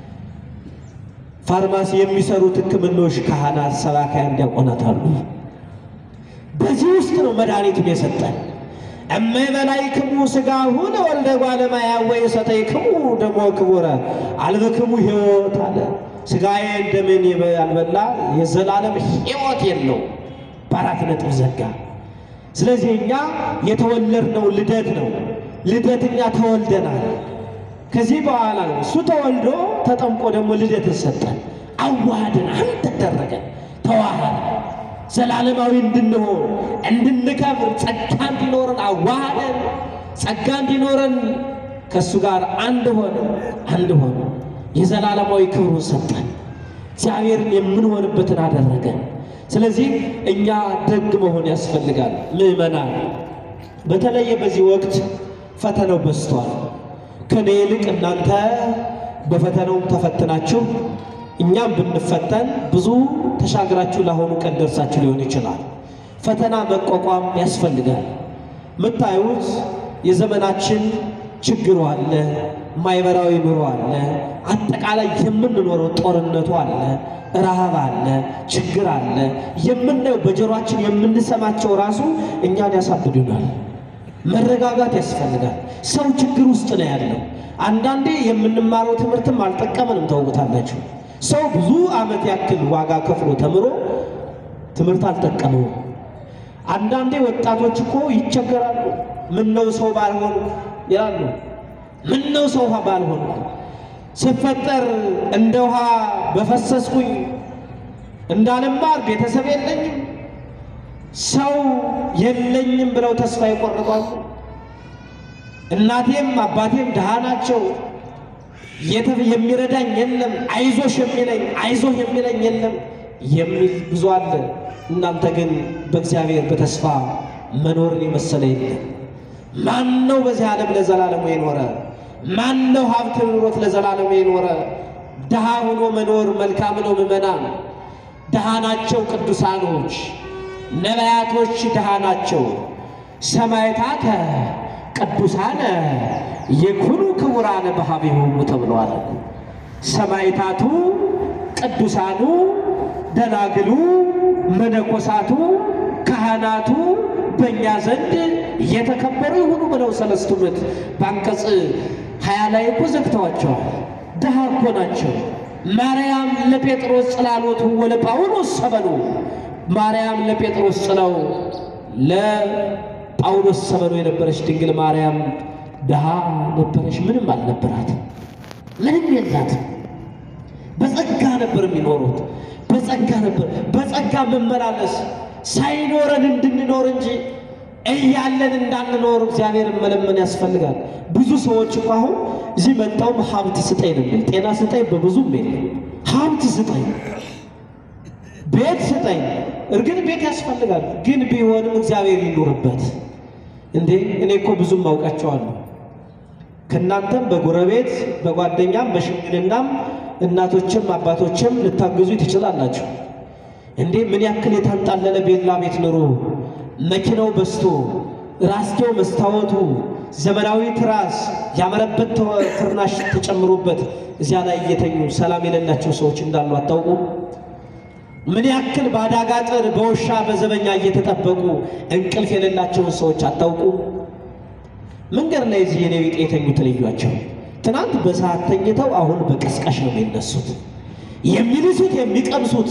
ፋርማሲ የሚሰሩት ሕክምናዎች ካህናት፣ ሰባካያን፣ ዲያቆናት አሉ። በዚህ ውስጥ ነው መድኃኒቱን የሰጠን። እመበላይክሙ ሥጋሁን ወልደ እጓለ እመሕያው ወኢሰተይክሙ ደሞ ክቡረ አልበክሙ ሕይወት አለ። ሥጋዬን ደሜን ያልበላ የዘላለም ሕይወት የለው። በአራት ነጥብ ዘጋ። ስለዚህ እኛ የተወለድነው ልደት ነው። ልደት እኛ ተወልደናል። ከዚህ በኋላ ነው እሱ ተወልዶ ተጠምቆ ደግሞ ልደትን ሰጠን። አዋህድን፣ አንድ ተደረገን፣ ተዋህድ ዘላለማዊ እንድንሆን እንድንከብር ጸጋ እንዲኖረን አዋህደን ጸጋ እንዲኖረን ከእሱ ጋር አንድ ሆነ አንድ ሆነ የዘላለማዊ ክብሩን ሰጠን። እግዚአብሔርን የምንሆንበትን አደረገን። ስለዚህ እኛ ደግ መሆን ያስፈልጋል። ምዕመናን፣ በተለየ በዚህ ወቅት ፈተናው በዝቷል። ከኔ ይልቅ እናንተ በፈተናውም ተፈትናችሁ እኛም ብንፈተን ብዙ ተሻግራችሁ ለአሁኑ ቀን ደርሳችሁ ሊሆን ይችላል። ፈተና መቋቋም ያስፈልጋል። የምታዩት የዘመናችን ችግሩ አለ፣ ማህበራዊ ኑሮ አለ፣ አጠቃላይ የምንኖረው ጦርነቱ አለ፣ ረሃብ አለ፣ ችግር አለ። የምናየው በጆሯችን የምንሰማቸው ራሱ እኛን ያሳብዱናል። መረጋጋት ያስፈልጋል። ሰው ችግር ውስጥ ነው ያለው። አንዳንዴ የምንማረው ትምህርትም አልጠቀመንም። ታውቁታላችሁ። ሰው ብዙ ዓመት ያክል ዋጋ ከፍሎ ተምሮ ትምህርት አልጠቀመውም። አንዳንዴ ወጣቶች እኮ ይቸገራሉ። ምን ነው ሰው ባልሆኑ ይላሉ። ምን ነው ሰው ውሃ ባልሆኑ ስፈጠር እንደ ውሃ በፈሰስኩኝ እንዳልማር ቤተሰብ የለኝም ሰው የለኝም ብለው ተስፋ ይቆርጣሉ። እናቴም አባቴም ድሃ ናቸው የሚረዳኝ የለም፣ አይዞሽ የሚለኝ አይዞህ የሚለኝ የለም የሚል ብዙ አለ። እናንተ ግን በእግዚአብሔር በተስፋ መኖርን የመሰለ የለም። ማን ነው በዚህ ዓለም ለዘላለሙ የኖረ? ማን ነው ሀብት ኑሮት ለዘላለሙ የኖረ? ድሃ ሆኖ መኖር መልካም ነው። ምዕመናን ድሃ ናቸው ቅዱሳኖች፣ ነቢያቶች ድሃ ናቸው። ሰማዕታተ ቅዱሳነ የኩኑ ክቡራነ በሀቢሆሙ ተብለዋል። ሰማዕታቱ ቅዱሳኑ፣ ደናግሉ፣ መነኮሳቱ፣ ካህናቱ በእኛ ዘንድ የተከበሩ ይሁኑ ብለው ሰለስቱ ምዕት በአንቀጽ ሀያ ላይ እኮ ዘግተዋቸዋል። ድሃ እኮ ናቸው። ማርያም ለጴጥሮስ ጽላሎቱ ወለጳውሎስ ሰበሉ ማርያም ለጴጥሮስ ጽለው ለጳውሎስ ሰበሉ የነበረች ድንግል ማርያም ድሃ ነበረች። ምንም አልነበራትም። ምንም የላትም። በጸጋ ነበር የሚኖሩት። በጸጋ ነበር በጸጋ መመላለስ ሳይኖረን እንድንኖር እንጂ እያለን እንዳንኖር እግዚአብሔርን መለመን ያስፈልጋል። ብዙ ሰዎች እኮ አሁን እዚህ መጣውም ሀብት ስጠኝ ነው የሚል ጤና ስጠኝ በብዙም የለም ሀብት ስጠኝ ቤት ስጠኝ። እርግጥ ቤት ያስፈልጋል፣ ግን ቢሆንም እግዚአብሔር ይኑርበት። እንዴ እኔ እኮ ብዙም አውቃቸዋለሁ። ከእናንተም በጎረቤት በጓደኛም በሽምግልናም እናቶችም አባቶችም ልታግዙ ትችላላችሁ። እንዴ ምን ያክል የታንጣለለ ቤላ ቤት ኑሮ መኪናው በስቶ ራስጌው መስታወቱ ዘመናዊ ትራስ ያመረበት ፍርናሽ ተጨምሮበት እዚያ ላይ እየተኙ ሰላም የሌላቸው ሰዎች እንዳሉ አታውቁም? ምን ያክል በአዳጋ ጥር በውሻ በዘበኛ እየተጠበቁ እንቅልፍ የሌላቸውን ሰዎች አታውቁም? መንገድ ላይ እዚህ የኔ ቢጤ የተኙት ልዩዋቸው ትናንት በሰዓት ተኝተው አሁን በቀስቃሽ ነው የሚነሱት። የሚልሱት የሚቀምሱት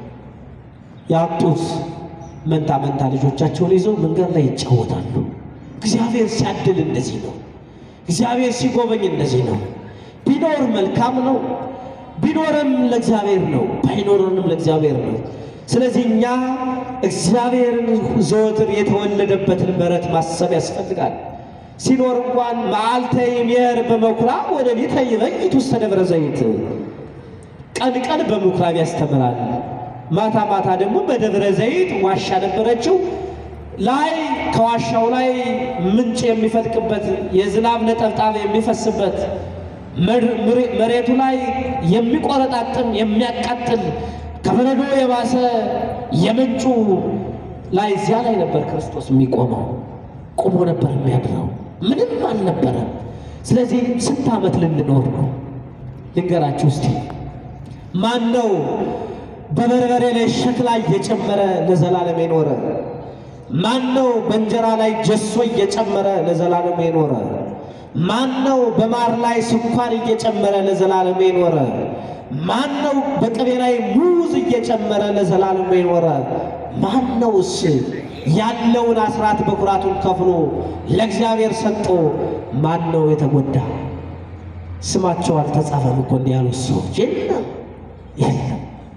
ያጡት መንታ መንታ ልጆቻቸውን ይዘው መንገድ ላይ ይጫወታሉ። እግዚአብሔር ሲያድል እንደዚህ ነው። እግዚአብሔር ሲጎበኝ እንደዚህ ነው። ቢኖር መልካም ነው፣ ቢኖርም ለእግዚአብሔር ነው፣ ባይኖርንም ለእግዚአብሔር ነው። ስለዚህ እኛ እግዚአብሔርን ዘወትር የተወለደበትን ምሕረት ማሰብ ያስፈልጋል። ሲኖር እንኳን መዓልተ ይሜር በምኵራብ ወሌሊተ ይበይት ውስተ ደብረ ዘይት ቀን ቀን በምኵራብ ያስተምራል፣ ማታ ማታ ደግሞ በደብረ ዘይት ዋሻ ነበረችው ላይ ከዋሻው ላይ ምንጭ የሚፈልቅበት የዝናብ ነጠብጣብ የሚፈስበት መሬቱ ላይ የሚቆረጣጥም የሚያቃጥል ከበረዶ የባሰ የምንጩ ላይ እዚያ ላይ ነበር ክርስቶስ የሚቆመው። ቆሞ ነበር የሚያድረው። ምንም አልነበረም። ስለዚህ ስንት ዓመት ልንኖር ነው? ልንገራችሁ እስቲ። ማን ነው በበርበሬ ላይ ሸክላ እየጨመረ ለዘላለም የኖረ? ማን ነው በእንጀራ ላይ ጀሶ እየጨመረ ለዘላለም የኖረ? ማን ነው በማር ላይ ስኳር እየጨመረ ለዘላለም የኖረ? ማን ነው በቅቤ ላይ ሙዝ እየጨመረ ለዘላለም የኖረ? ማን ነውስ ያለውን አስራት በኩራቱን ከፍሎ ለእግዚአብሔር ሰጥቶ ማን ነው የተጎዳ? ስማቸው አልተጻፈም እኮ እንዲህ ያሉት ሰዎች የለም የለም።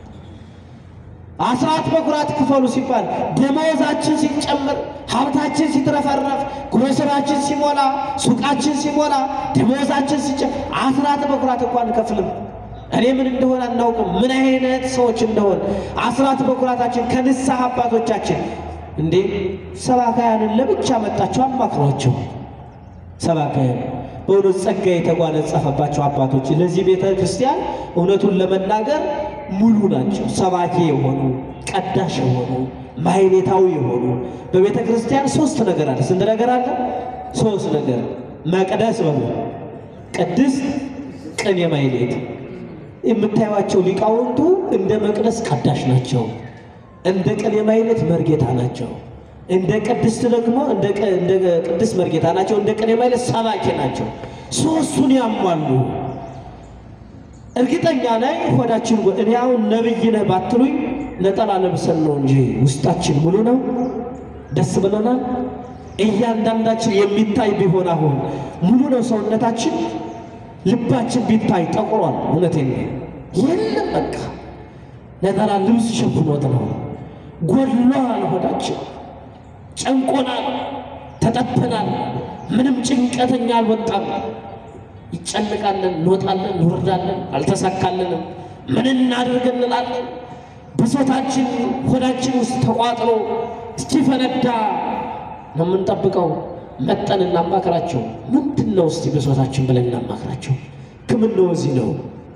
አስራት በኩራት ክፈሉ ሲባል ደመወዛችን ሲጨምር፣ ሀብታችን ሲትረፈረፍ፣ ግሮሰራችን ሲሞላ፣ ሱቃችን ሲሞላ፣ ደመወዛችን ሲጨምር አስራት በኩራት እንኳን አንከፍልም። እኔ ምን እንደሆነ አናውቅም፣ ምን አይነት ሰዎች እንደሆን አስራት በኩራታችን ከንስሐ አባቶቻችን እንዴ ሰባካያንን ለብቻ መጣቸው አማክሯቸው። ሰባካያን በእውነት ጸጋ የተጓነጸፈባቸው አባቶች ለዚህ ቤተ ክርስቲያን እውነቱን ለመናገር ሙሉ ናቸው። ሰባኪ የሆኑ ቀዳሽ የሆኑ ማሕሌታዊ የሆኑ በቤተ ክርስቲያን ሶስት ነገር አለ። ስንት ነገር አለ? ሶስት ነገር መቅደስ በሉ ቅድስት፣ ቅኔ፣ ማሕሌት የምታዩቸው ሊቃውንቱ እንደ መቅደስ ቀዳሽ ናቸው። እንደ ቅኔ ማሕሌት መርጌታ ናቸው። እንደ ቅድስት ደግሞ እንደ ቅድስት መርጌታ ናቸው። እንደ ቅኔ ማሕሌት ሰባኪ ናቸው። ሶስቱን ያሟሉ። እርግጠኛ ላይ ሆዳችን እኔ አሁን ነብይ ነህ ባትሉኝ ነጠላ ለብሰን ነው እንጂ ውስጣችን ሙሉ ነው። ደስ ብሎናል። እያንዳንዳችን የሚታይ ቢሆን አሁን ሙሉ ነው ሰውነታችን። ልባችን ቢታይ ጠቁሯል። እውነቴን ነው። የለም በቃ ነጠላ ልብስ ሸፍኖት ነው። ጎድሏል። ሆዳችን ጨንቆናል፣ ተጠብናል። ምንም ጭንቀተኛ አልወጣም። ይጨንቃለን፣ እንወጣለን፣ እንወርዳለን፣ አልተሳካልንም። ምን እናድርግ እንላለን። ብሶታችን ሆዳችን ውስጥ ተቋጥሮ እስኪፈነዳ ነው የምንጠብቀው። መጠን እናማክራቸው። ምንድን ነው እስቲ ብሶታችን ብለን እናማክራቸው። ሕክምናው እዚህ ነው።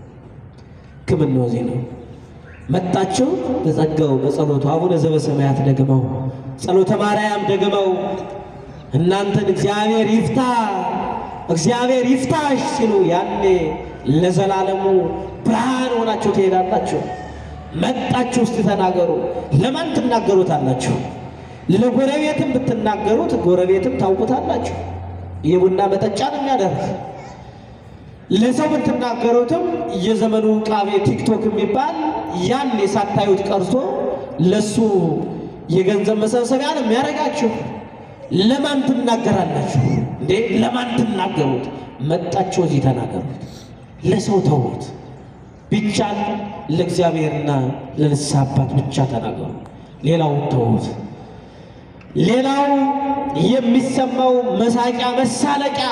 ሕክምናው እዚህ ነው። መጣቸው በጸጋው በጸሎቱ አቡነ ዘበሰማያት ደግመው ጸሎተ ማርያም ደግመው እናንተን እግዚአብሔር ይፍታ እግዚአብሔር ይፍታሽ ሲሉ ያኔ ለዘላለሙ ብርሃን ሆናችሁ ትሄዳላችሁ። መጣችሁ እስቲ ተናገሩ። ለማን ትናገሩታላችሁ? ለጎረቤትም ብትናገሩት ጎረቤትም ታውቁታላችሁ። የቡና መጠጫ ነው የሚያደርግ ለሰው ብትናገሩትም የዘመኑ ቃቤ ቲክቶክ የሚባል ያን የሳታዩት ቀርቶ ለሱ የገንዘብ መሰብሰቢያ ነው የሚያደርጋችሁ። ለማን ትናገራላችሁ እንዴ? ለማን ትናገሩት? መጣችሁ እዚህ ተናገሩት። ለሰው ተዉት። ቢቻል ለእግዚአብሔርና ለንስሐ አባት ብቻ ተናገሩ። ሌላውን ተዉት። ሌላው የሚሰማው መሳቂያ መሳለቂያ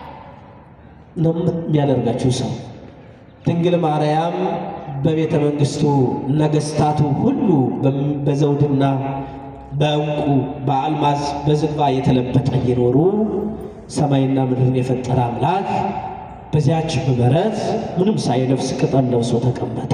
ነው የሚያደርጋችሁ ሰው። ድንግል ማርያም በቤተ መንግስቱ ነገስታቱ ሁሉ በዘውድና በዕንቁ በአልማዝ በዝግባ የተለበጠ እየኖሩ ሰማይና ምድርን የፈጠረ አምላክ በዚያች በበረት ምንም ሳይለብስ ቅጠል ለብሶ ተቀመጠ።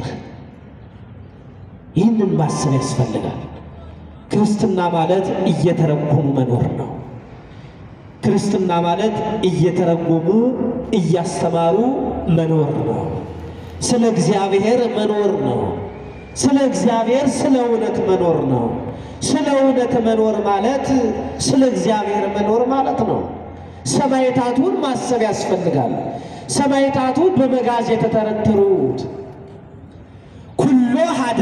ይህንን ማሰብ ያስፈልጋል። ክርስትና ማለት እየተረጎሙ መኖር ነው። ክርስትና ማለት እየተረጎሙ እያስተማሩ መኖር ነው። ስለ እግዚአብሔር መኖር ነው። ስለ እግዚአብሔር ስለ እውነት መኖር ነው። ስለ እውነት መኖር ማለት ስለ እግዚአብሔር መኖር ማለት ነው። ሰማዕታቱን ማሰብ ያስፈልጋል። ሰማዕታቱ በመጋዝ የተተረተሩት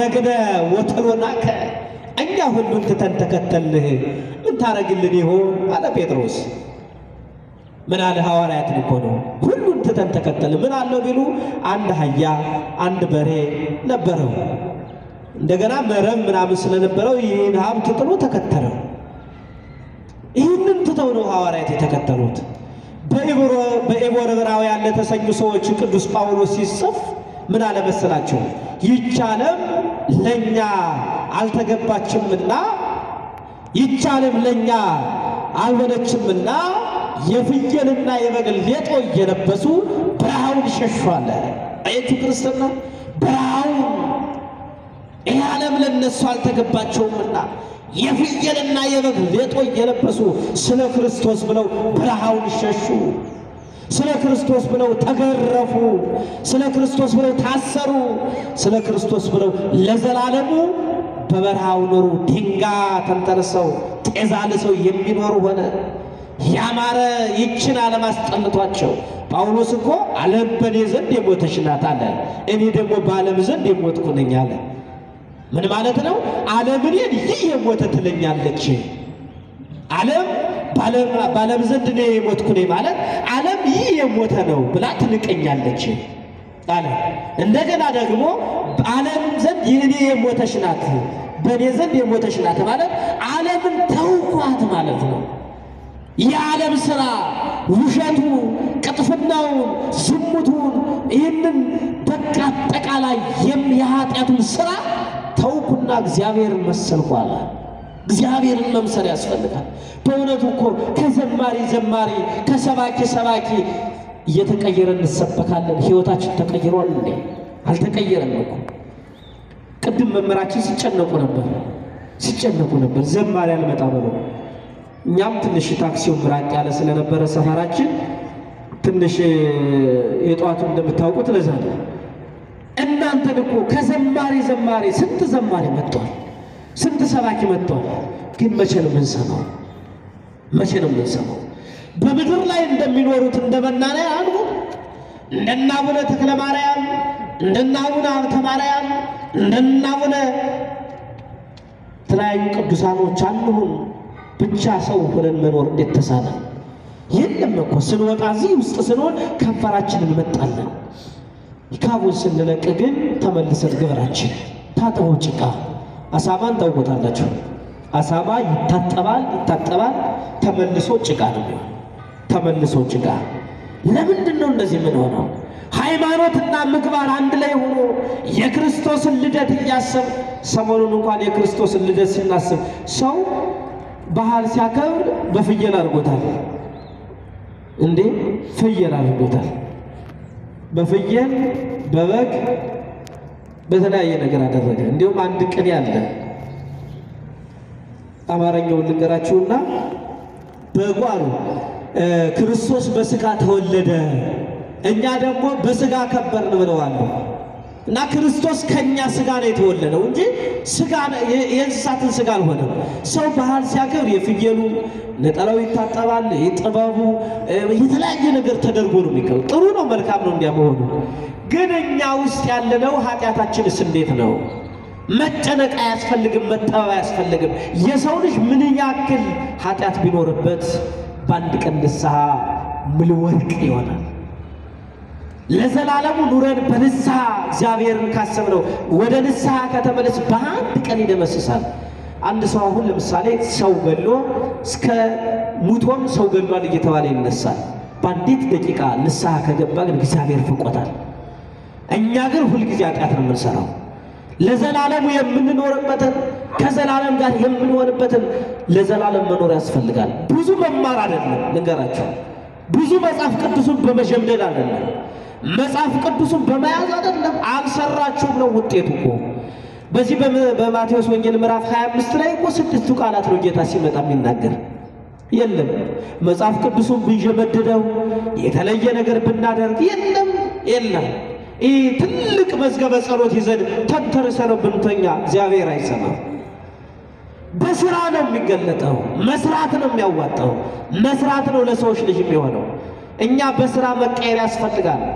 አደግነ ወተሎናከ እኛ ሁሉን ትተን ተከተልህ ምን ታረግልን ይሆን አለ ጴጥሮስ። ምን አለ ሐዋርያትን እኮ ነው ሁሉን ትተን ተከተል ምን አለው ቢሉ አንድ አህያ አንድ በሬ ነበረው። እንደገና መረብ ምናምን ስለነበረው ይህን ሀብት ጥሎ ተከተለው። ይህንን ትተው ነው ሐዋርያት የተከተሉት። በዕብራውያን ለተሰኙ ሰዎች ቅዱስ ጳውሎስ ሲጽፍ ምን አለ መሰላቸው? ይህች ዓለም ለእኛ አልተገባችምና ይህች ዓለም ለእኛ አልሆነችምና የፍየልና የበግ ሌጦ እየለበሱ በረሃውን ሸሿለ። አየቱ ክርስትና በረሃውን ይህ ዓለም ለነሱ አልተገባቸውምና የፍየልና የበግ ሌጦ እየለበሱ ስለ ክርስቶስ ብለው በረሃውን ሸሹ። ስለ ክርስቶስ ብለው ተገረፉ። ስለ ክርስቶስ ብለው ታሰሩ። ስለ ክርስቶስ ብለው ለዘላለሙ በበረሃው ኖሩ። ድንጋይ ተንተርሰው ጤዛ ልሰው የሚኖሩ ሆነ። ያማረ ይችን ዓለም አስጠልቷቸው ጳውሎስ እኮ ዓለም በእኔ ዘንድ የሞተች ናት አለ፣ እኔ ደግሞ በዓለም ዘንድ የሞትኩ ነኝ አለ። ምን ማለት ነው? ዓለም እኔን ይህ የሞተ ትለኛለች። ዓለም በዓለም ዘንድ እኔ የሞትኩ ነኝ ማለት ዓለም ይህ የሞተ ነው ብላ ትንቀኛለች አለ። እንደገና ደግሞ ዓለም ዘንድ እኔ የሞተች ናት፣ በእኔ ዘንድ የሞተች ናት ማለት ዓለምን ተውኳት ማለት ነው። የዓለም ሥራ ውሸቱ፣ ቅጥፍናውን፣ ዝሙቱን ይህንን በቃ አጠቃላይ የኃጢአቱን ሥራ ተውኩና እግዚአብሔርን መሰልኩ አለ። እግዚአብሔርን መምሰል ያስፈልጋል። በእውነቱ እኮ ከዘማሪ ዘማሪ ከሰባኪ ሰባኪ እየተቀየረ እንሰበካለን። ሕይወታችን ተቀይሯል እንዴ? አልተቀየረም እኮ። ቅድም መምህራችን ሲጨነቁ ነበር ሲጨነቁ ነበር ዘማሪ አልመጣ ብለው እኛም ትንሽ ታክሲው ምራቅ ያለ ስለነበረ ሰፈራችን ትንሽ የጠዋቱ እንደምታውቁት ለዛ ነው። እናንተን እኮ ከዘማሪ ዘማሪ ስንት ዘማሪ መጥቷል፣ ስንት ሰባኪ መጥቷል። ግን መቼ ነው የምንሰማው? መቼ ነው የምንሰማው? በምድር ላይ እንደሚኖሩት እንደ መናንያን እንደነ አቡነ ተክለ ማርያም፣ እንደነ አቡነ ሀብተ ማርያም፣ እንደነ አቡነ የተለያዩ ቅዱሳኖች አንሁን። ብቻ ሰው ሆነን መኖር እንዴት ተሳነ? የለም እኮ ስንወጣ እዚህ ውስጥ ስንሆን ከንፈራችን እንመጣለን። ካቡን ስንለቅ ግን ተመልሰን ግብራችን ታጥበው ጭቃ አሳማን ታውቆታላችሁ። አሳማ ይታጠባል ይታጠባል፣ ተመልሶ ጭቃ ነው የሚሆን። ተመልሶ ጭቃ። ለምንድን ነው እንደዚህ ምን ሆነው? ሃይማኖትና ምግባር አንድ ላይ ሆኖ የክርስቶስን ልደት እያሰብ ሰሞኑን እንኳን የክርስቶስን ልደት ስናስብ ሰው ባህል ሲያከብር በፍየል አድርጎታል እንዴ! ፍየል አድርጎታል። በፍየል በበግ በተለያየ ነገር አደረገ። እንዲሁም አንድ ቅኔ አለ። አማርኛውን ልንገራችሁና በጓሩ ክርስቶስ በስጋ ተወለደ፣ እኛ ደግሞ በስጋ ከበርን ብለዋል። እና ክርስቶስ ከኛ ስጋ ነው የተወለደው እንጂ ስጋ የእንስሳትን ስጋ አልሆነም። ሰው ባህል ሲያከብር የፍየሉ ነጠላው ይታጠባል፣ የጥበቡ የተለያየ ነገር ተደርጎ ነው የሚከብር። ጥሩ ነው፣ መልካም ነው እንዲያ መሆኑ። ግን እኛ ውስጥ ያለነው ኃጢአታችንስ እንዴት ነው? መጨነቅ አያስፈልግም፣ መጠበብ አያስፈልግም። የሰው ልጅ ምን ያክል ኃጢአት ቢኖርበት በአንድ ቀን ንስሐ ምል ወርቅ ይሆናል። ለዘላለሙ ኑረን በንስሐ እግዚአብሔርን ካሰብነው ወደ ንስሐ ከተመለስ በአንድ ቀን ይደመስሳል። አንድ ሰው አሁን ለምሳሌ ሰው ገሎ እስከ ሙቶም ሰው ገሏል እየተባለ ይነሳል። በአንዲት ደቂቃ ንስሐ ከገባ ግን እግዚአብሔር ፍቆታል። እኛ ግን ሁልጊዜ ኃጢአት ነው የምንሰራው። ለዘላለሙ የምንኖርበትን ከዘላለም ጋር የምንሆንበትን ለዘላለም መኖር ያስፈልጋል። ብዙ መማር አይደለም ልንገራቸው፣ ብዙ መጽሐፍ ቅዱሱን በመሸምደድ አይደለም መጽሐፍ ቅዱሱን በመያዝ አይደለም። አልሰራችሁም ነው ውጤቱ እኮ። በዚህ በማቴዎስ ወንጌል ምዕራፍ 25 ላይ እኮ ስድስቱ ቃላት ነው ጌታ ሲመጣ የሚናገር። የለም መጽሐፍ ቅዱሱን ብንሸመድደው የተለየ ነገር ብናደርግ የለም የለም። ይህ ትልቅ መዝገበ ጸሎት ይዘን ተንተርሰ ነው ብንተኛ እግዚአብሔር አይሰማም። በስራ ነው የሚገለጠው። መስራት ነው የሚያዋጣው። መስራት ነው ለሰዎች ልጅ የሚሆነው። እኛ በስራ መቀየር ያስፈልጋል።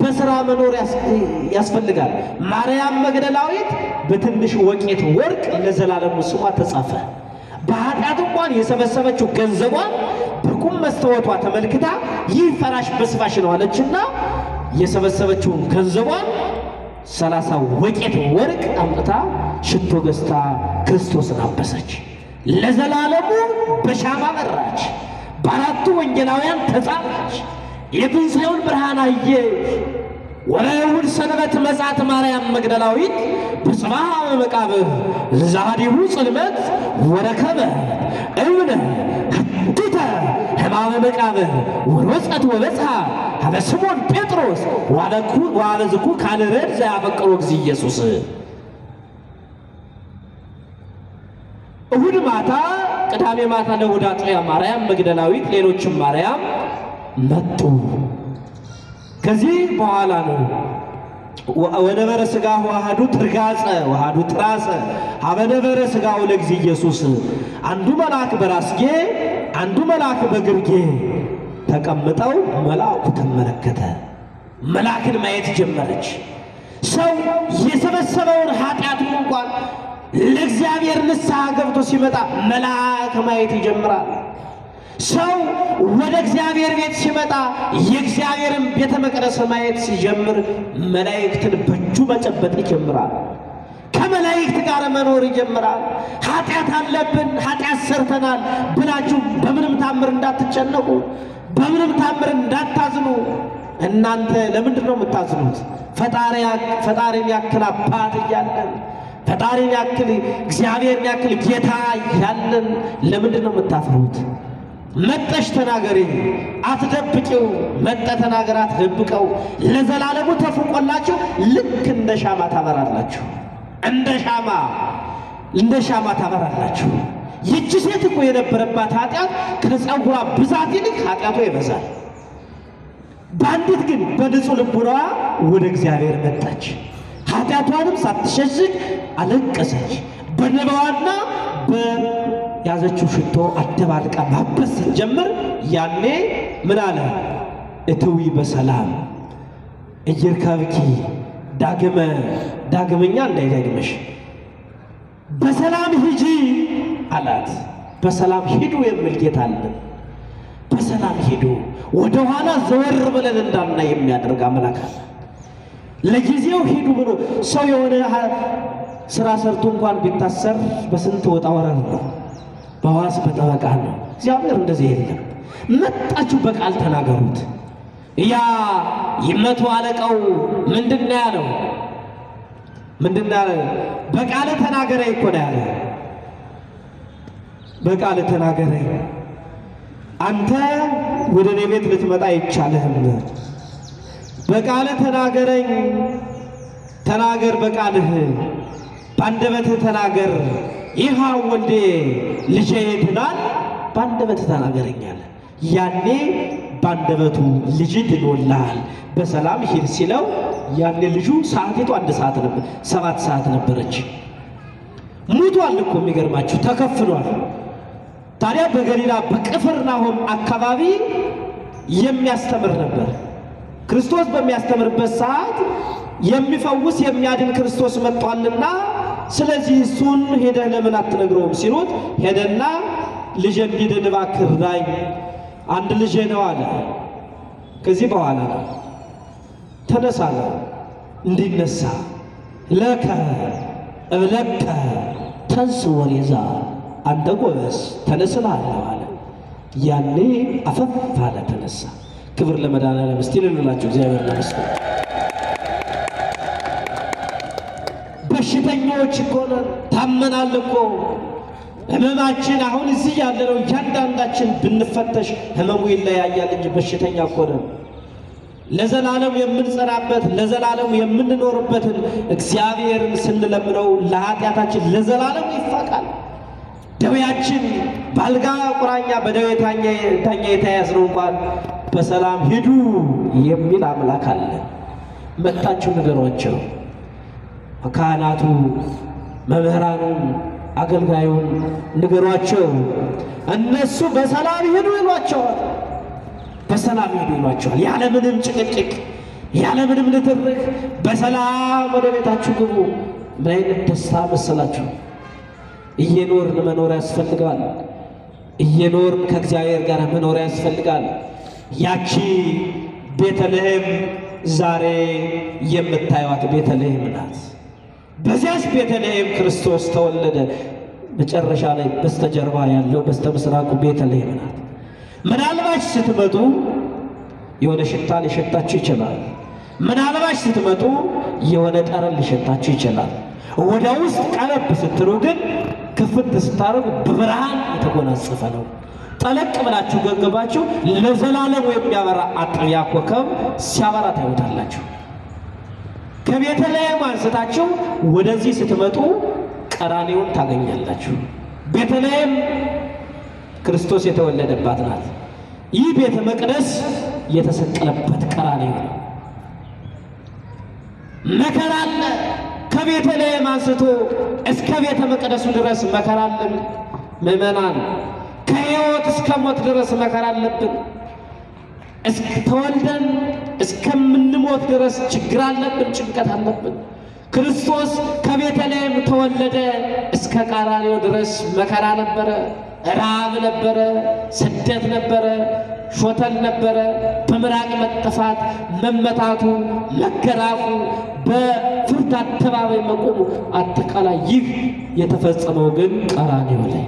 በስራ መኖር ያስ- ያስፈልጋል። ማርያም መግደላዊት በትንሽ ወቄት ወርቅ ለዘላለሙ ስሟ ተጻፈ። በኃጢአት እንኳን የሰበሰበችው ገንዘቧን በቁም መስተወቷ ተመልክታ ይህ ፈራሽ በስፋሽ ነው አለችና የሰበሰበችውን ገንዘቧን ሰላሳ ወቄት ወርቅ አምጥታ ሽቶ ገዝታ ክርስቶስን አበሰች። ለዘላለሙ በሻማ በራች። በአራቱ ወንጌላውያን ተጻፈች። የትንሣኤውን ብርሃን አየች። ወለእሑድ ሰንበት መጻት ማርያም መግደላዊት በጽባሕ መቃብር ዛዲሁ ጽልመት ወረከበ እብነ ሐቲተ ሕማመ መቃብር ወሮጸት ወበጽሐ ሀበ ስሞን ጴጥሮስ ዋለዝኩ ካልረድ ዘያፈቅሮ እግዚ ኢየሱስ እሁድ ማታ ቅዳሜ ማታ ለእሑድ አጥቢያ ማርያም መግደላዊት ሌሎችም ማርያም መጡ። ከዚህ በኋላ ነው ወነበረ ሥጋ ዋሃዱ ትርጋጸ ዋሃዱ ትራጸ ሀበነበረ ሥጋው ለእግዚ ኢየሱስ አንዱ መልአክ በራስጌ አንዱ መልአክ በግርጌ ተቀምጠው መልአኩ ተመለከተ። መልአክን ማየት ጀመረች። ሰው የሰበሰበውን ኃጢአቱን እንኳን ለእግዚአብሔር ንስሐ ገብቶ ሲመጣ መልአክ ማየት ይጀምራል። ሰው ወደ እግዚአብሔር ቤት ሲመጣ የእግዚአብሔርን ቤተ መቅደስ ማየት ሲጀምር መላእክትን በእጁ መጨበጥ ይጀምራል። ከመላእክት ጋር መኖር ይጀምራል። ኃጢአት አለብን፣ ኃጢአት ሰርተናል ብላችሁ በምንም ታምር እንዳትጨነቁ፣ በምንም ታምር እንዳታዝኑ። እናንተ ለምንድን ነው የምታዝኑት? ፈጣሪን ያክል አባት እያለን ፈጣሪን ያክል እግዚአብሔርን ያክል ጌታ እያለን ለምንድን ነው የምታፍሩት? መጠሽ ተናገሪ፣ አትደብቂው። መጠ ተናገር፣ አትደብቀው። ለዘላለሙ ተፍቆላችሁ ልክ እንደ ሻማ ታበራላችሁ። እንደ ሻማ እንደ ሻማ ታበራላችሁ። ይቺ ሴት እኮ የነበረባት ኃጢአት ከጸጉሯ ብዛት ይልቅ ኃጢአቷ ይበዛል። በአንዲት ግን በንጹሕ ልቡናዋ ወደ እግዚአብሔር መጣች። ኃጢአቷንም ሳትሸሽግ አለቀሰች። በንባዋና በያዘችው ሽቶ አደባልቃ ማበስ ስትጀምር ያኔ ምን አለ? እትዊ በሰላም እየርከብኪ ዳግመ ዳግመኛ እንዳይደግመሽ በሰላም ሂጂ አላት። በሰላም ሂዱ የሚል ጌታ አለን። በሰላም ሂዱ፣ ወደ ኋላ ዘወር ብለን እንዳናይ የሚያደርግ አምላክ አለ። ለጊዜው ሂዱ ብሎ ሰው የሆነ ስራ ሰርቶ እንኳን ቢታሰር በስንት ወጣ ወረድ ነው፣ በዋስ በጠበቃ ነው። እግዚአብሔር እንደዚህ የለም። መጣችሁ በቃል ተናገሩት። ያ መቶ አለቃው ምንድን ነው ያለው? ምንድን ነው ያለው? በቃል ተናገረኝ እኮ ነው ያለ። በቃል ተናገረኝ አንተ ወደ እኔ ቤት ልትመጣ አይቻልህም። በቃል ተናገረኝ፣ ተናገር በቃልህ በአንደበትህ ተናገር። ይህ ወልዴ ልጄ ይድናል፣ በአንደበትህ ተናገረኝ አለ። ያኔ በአንደበቱ ልጅ ድኖልሃል፣ በሰላም ሂድ ሲለው ያኔ ልጁ ሰዓቲቱ አንድ ሰዓት ነበር፣ ሰባት ሰዓት ነበረች። ሙቷል እኮ የሚገርማችሁ ተከፍሏል። ታዲያ በገሊላ በቅፍርናሆም አካባቢ የሚያስተምር ነበር። ክርስቶስ በሚያስተምርበት ሰዓት የሚፈውስ የሚያድን ክርስቶስ መጥቷልና፣ ስለዚህ እሱን ሄደህ ለምን አትነግረውም ሲሉት ሄደና ልጄ እንዲድን እባክህ እርዳኝ፣ አንድ ልጄ ነው አለ። ከዚህ በኋላ ተነሳ አለ። እንዲነሳ ለከ እብለከ ተንስ ወሬዛ አንተ ጎበዝ ተነስልሃለሁ አለ። ያኔ አፈፍ አለ ተነሳ። ክብር ለመድኃኒዓለም። እስቲ ልንላቸው እግዚአብሔር ይመስገን። በሽተኞች እኮ ነን፣ ታመናል እኮ ህመማችን። አሁን እዚህ ያለነው እያንዳንዳችን ብንፈተሽ ህመሙ ይለያያል እንጂ በሽተኛ እኮ ነን። ለዘላለም የምንጸናበት ለዘላለም የምንኖርበትን እግዚአብሔርን ስንለምነው ለኃጢአታችን ለዘላለም ይፋቃል። ደዌያችን በአልጋ ቁራኛ በደዌ ታኛ የተያዝነው እንኳን በሰላም ሂዱ የሚል አምላክ አለ። መጣችሁ ንገሯቸው። ካህናቱ፣ መምህራኑን፣ አገልጋዩን ንገሯቸው። እነሱ በሰላም ሂዱ ይሏቸዋል። በሰላም ሂዱ ይሏቸዋል። ያለምንም ጭቅጭቅ፣ ያለምንም ንትርክ በሰላም ወደ ቤታችሁ ግቡ። ምን አይነት ደስታ መሰላችሁ! እየኖርን መኖር ያስፈልጋል። እየኖርን ከእግዚአብሔር ጋር መኖር ያስፈልጋል። ያቺ ቤተልሔም ዛሬ የምታዩት ቤተልሔም ናት። በዚያች ቤተልሔም ክርስቶስ ተወለደ። መጨረሻ ላይ በስተጀርባ ያለው በስተ ምስራቁ ቤተልሔም ናት። ምናልባት ስትመጡ የሆነ ሽታ ሊሸታችሁ ይችላል። ምናልባት ስትመጡ የሆነ ጠረን ሊሸታችሁ ይችላል። ወደ ውስጥ ቀረብ ስትሉ ግን ክፍት ስታደርጉ በብርሃን የተጎናጸፈ ነው። ጠለቅ ብላችሁ ገንገባችሁ ለዘላለም የሚያበራ አጥቢያ ኮከብ ሲያበራ ታዩታላችሁ። ከቤተልሔም አንስታችሁ ወደዚህ ስትመጡ ቀራኔውን ታገኛላችሁ። ቤተልሔም ክርስቶስ የተወለደባት ናት። ይህ ቤተ መቅደስ የተሰቀለበት ቀራኔው ነው። መከራ አለ። ከቤተልሔም አንስቶ እስከ ቤተ መቅደሱ ድረስ መከራ አለን። ምዕመናን ከሕይወት እስከ ሞት ድረስ መከራ አለብን። ተወልደን እስከምንሞት ድረስ ችግር አለብን፣ ጭንቀት አለብን። ክርስቶስ ከቤተልሔም ተወለደ። እስከ ቀራንዮ ድረስ መከራ ነበረ፣ ራብ ነበረ፣ ስደት ነበረ፣ ሾተል ነበረ፣ በምራቅ መጠፋት፣ መመታቱ፣ መገራፉ፣ በፍርድ አደባባይ መቆሙ፣ አጠቃላይ ይህ የተፈጸመው ግን ቀራንዮ ላይ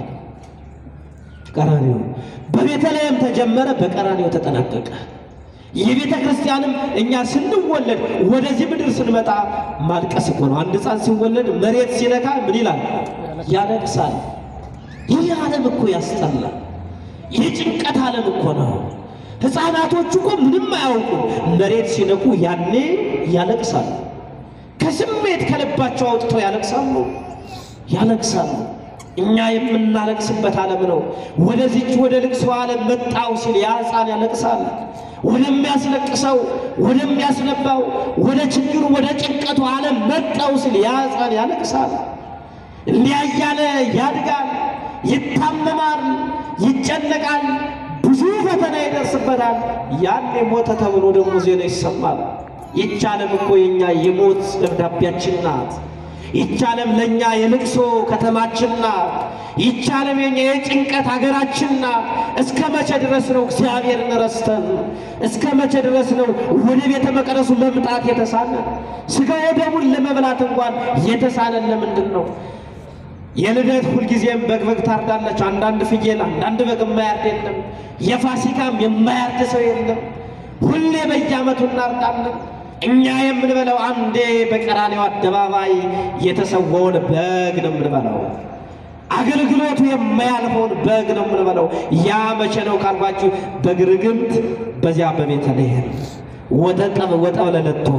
ቀራንዮ በቤተልሔም ተጀመረ፣ በቀራንዮ ተጠናቀቀ። የቤተ ክርስቲያንም እኛ ስንወለድ ወደዚህ ምድር ስንመጣ ማልቀስ እኮ ነው። አንድ ሕፃን ሲወለድ መሬት ሲነካ ምን ይላል? ያለቅሳል። ይህ ዓለም እኮ ያስጠላል። የጭንቀት ዓለም እኮ ነው። ሕፃናቶቹ እኮ ምንም አያውቁም። መሬት ሲነኩ ያኔ ያለቅሳሉ። ከስሜት ከልባቸው አውጥተው ያለቅሳሉ ያለቅሳሉ። እኛ የምናለቅስበት ዓለም ነው። ወደዚች ወደ ልቅሶ ዓለም መጣው ሲል ያ ሕፃን ያለቅሳል። ወደሚያስለቅሰው ወደሚያስነባው ወደ ችግሩ ወደ ጭንቀቱ ዓለም መጣው ሲል ያ ሕፃን ያለቅሳል። እንዲያ እያለ ያድጋል፣ ይታመማል፣ ይጨነቃል፣ ብዙ ፈተና ይደርስበታል። ያኔ ሞተ ተብሎ ደግሞ ዜና ይሰማል። ይች ዓለም እኮ የኛ የሞት ደብዳቤያችን ናት። ይች ዓለም ለእኛ የልቅሶ ከተማችን ናት። ይች ዓለም የኛ የጭንቀት ሀገራችን ናት። እስከ መቼ ድረስ ነው እግዚአብሔርን ረስተን? እስከ መቼ ድረስ ነው ወደ ቤተ መቅደሱ መምጣት የተሳነን? ሥጋ ወደሙን ለመብላት እንኳን የተሳነን ለምንድን ነው? የልደት ሁልጊዜም በግ በግ ታርዳለች። አንዳንድ ፍየል፣ አንዳንድ በግ የማያርድ የለም። የፋሲካም የማያርድ ሰው የለም። ሁሌ በየዓመቱ እናርዳለን። እኛ የምንበላው አንዴ በቀራንዮ አደባባይ የተሰዋውን በግ ነው የምንበላው። አገልግሎቱ የማያልፈውን በግ ነው የምንበላው። ያ መቼ ነው ካልኳችሁ፣ በግርግምት በዚያ በቤተልሔም ወጠጠብ ወጠብለለቶ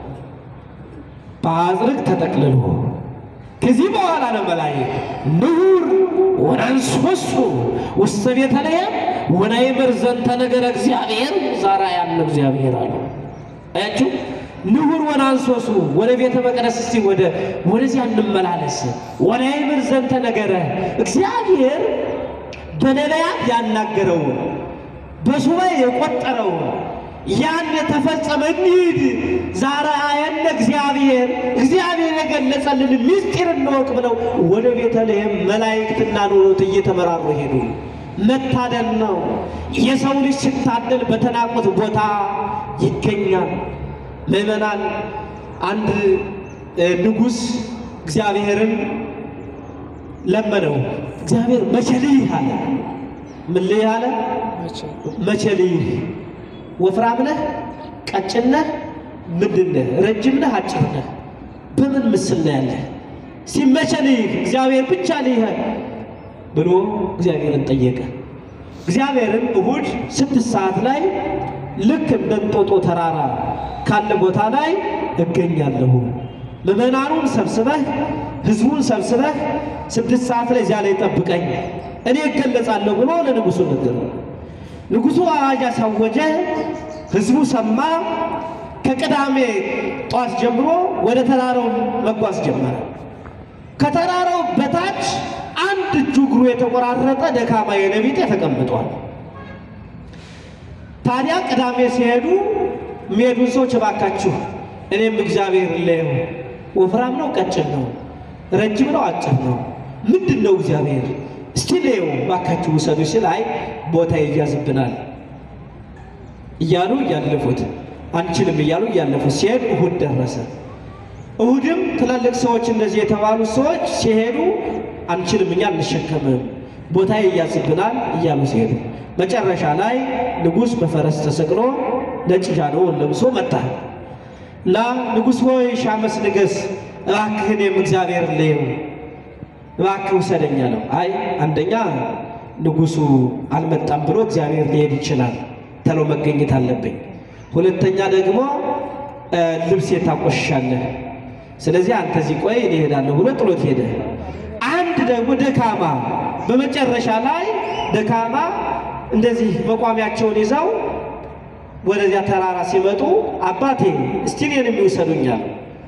በአዝርቅ ተጠቅልሎ ከዚህ በኋላ ነው መላእክት ንዑር ወነንሶሱ ውስተ ቤተልሔም ወናይምር ዘንተ ነገረ እግዚአብሔር ዛራ ያለ እግዚአብሔር አለ። አያችሁ ንዑር ወናንሶሱ ወደ ቤተ መቅደስ እስቲ ወደ ወደዚያ እንመላለስ። ወናይምር ዘንተ ነገረ እግዚአብሔር በነቢያት ያናገረውን በሱባኤ የቆጠረውን ያን የተፈጸመ እንሂድ ዛሬ አየነ እግዚአብሔር እግዚአብሔር የገለጸልን ምስጢር እንወቅ ብለው ወደ ቤተልሔም መላእክትና ኖሎት እየተመራሩ ሄዱ። መታደል ነው። የሰው ልጅ ሲታደል በተናቁት ቦታ ይገኛል። ምዕመናን፣ አንድ ንጉሥ እግዚአብሔርን ለመነው። እግዚአብሔር መቼ ልይህ አለ። ምን ልይህ አለ? መቼ መቼ ልይህ ወፍራም ነህ? ቀጭን ነህ? ምንድን ነህ? ረጅም ነህ? አጭር ነህ? በምን ምስል ነው ያለህ? ሲመቼ ልይህ እግዚአብሔር ብቻ ልይህ ብሎ እግዚአብሔርን ጠየቀ። እግዚአብሔርም እሁድ ስድስት ሰዓት ላይ ልክ እንደ እንጦጦ ተራራ ካለ ቦታ ላይ እገኛለሁ። ምዕመናኑን ሰብስበህ ሕዝቡን ሰብስበህ ስድስት ሰዓት ላይ እዚያ ላይ ጠብቀኝ፣ እኔ እገለጻለሁ ብሎ ለንጉሡ ነገረው። ንጉሡ አዋጅ አሳወጀ። ሕዝቡ ሰማ። ከቅዳሜ ጧት ጀምሮ ወደ ተራራው መጓዝ ጀመረ። ከተራራው በታች አንድ እጁ እግሩ የተቆራረጠ ደካማ የነቢጤ ተቀምጧል። ታዲያ ቅዳሜ ሲሄዱ የሚሄዱን ሰዎች እባካችሁ እኔም እግዚአብሔር ለየው ወፍራም ነው ቀጭን ነው ረጅም ነው አጭር ነው ምንድን ነው እግዚአብሔር እስቲ ለየው እባካችሁ ውሰዱ ሲል አይ ቦታ ይያዝብናል እያሉ እያለፉት አንችልም እያሉ እያለፉት ሲሄድ እሁድ ደረሰ። እሁድም ትላልቅ ሰዎች እንደዚህ የተባሉ ሰዎች ሲሄዱ አንችልም እኛ አንሸከምም ቦታ ይያዝብናል እያሉ ሲሄዱ መጨረሻ ላይ ንጉሥ በፈረስ ተሰቅሎ ነጭ ጃኖውን ለብሶ መጣ እና ንጉሥ ሆይ ሺህ ዓመት ንገሥ፣ እባክህ እኔም እግዚአብሔር ልየው እባክህ ውሰደኛ ነው። አይ አንደኛ ንጉሡ አልመጣም ብሎ እግዚአብሔር ሊሄድ ይችላል ተሎ መገኘት አለብኝ። ሁለተኛ ደግሞ ልብሴ ታቆሽሻለህ፣ ስለዚህ አንተ እዚህ ቆይ እኔ እሄዳለሁ ብሎ ጥሎት ሄደ። አንድ ደግሞ ደካማ በመጨረሻ ላይ ደካማ እንደዚህ መቋሚያቸውን ይዘው ወደዚያ ተራራ ሲመጡ አባቴ እስቲ እኔን የሚውሰዱኛል።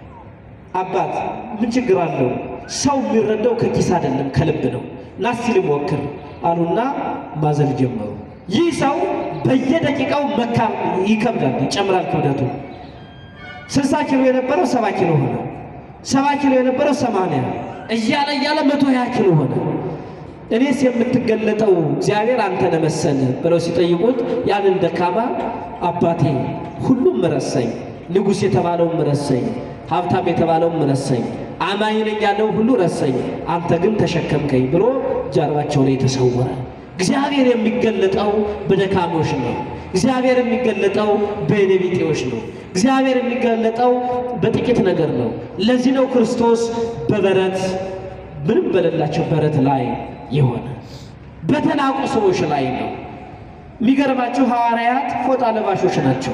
አባት ምን ችግር አለው? ሰው የሚረዳው ከኪስ አይደለም ከልብ ነው። ና እስቲ ልሞክር አሉና ማዘል ጀመሩ። ይህ ሰው በየደቂቃው መካ ይከብዳል፣ ይጨምራል ክብደቱ። ስልሳ ኪሎ የነበረው ሰባ ኪሎ ሆነ። ሰባ ኪሎ የነበረው ሰማንያ እያለ እያለ መቶ ሀያ ኪሎ ሆነ። እኔስ የምትገለጠው እግዚአብሔር አንተ ነህ መሰል ብለው ሲጠይቁት ያንን ደካማ አባቴ ሁሉም ረሰኝ፣ ንጉሥ የተባለውም ረሰኝ፣ ሀብታም የተባለውም ረሰኝ፣ አማኝ ነኝ ያለው ሁሉ ረሰኝ፣ አንተ ግን ተሸከምከኝ ብሎ ጀርባቸው ላይ ተሰወረ። እግዚአብሔር የሚገለጠው በደካሞች ነው። እግዚአብሔር የሚገለጠው በኔቢጤዎች ነው። እግዚአብሔር የሚገለጠው በጥቂት ነገር ነው። ለዚህ ነው ክርስቶስ በበረት ምንም በሌላቸው በረት ላይ የሆነ በተናቁ ሰዎች ላይ ነው። የሚገርማቸው ሐዋርያት ፎጣ ለባሾች ናቸው።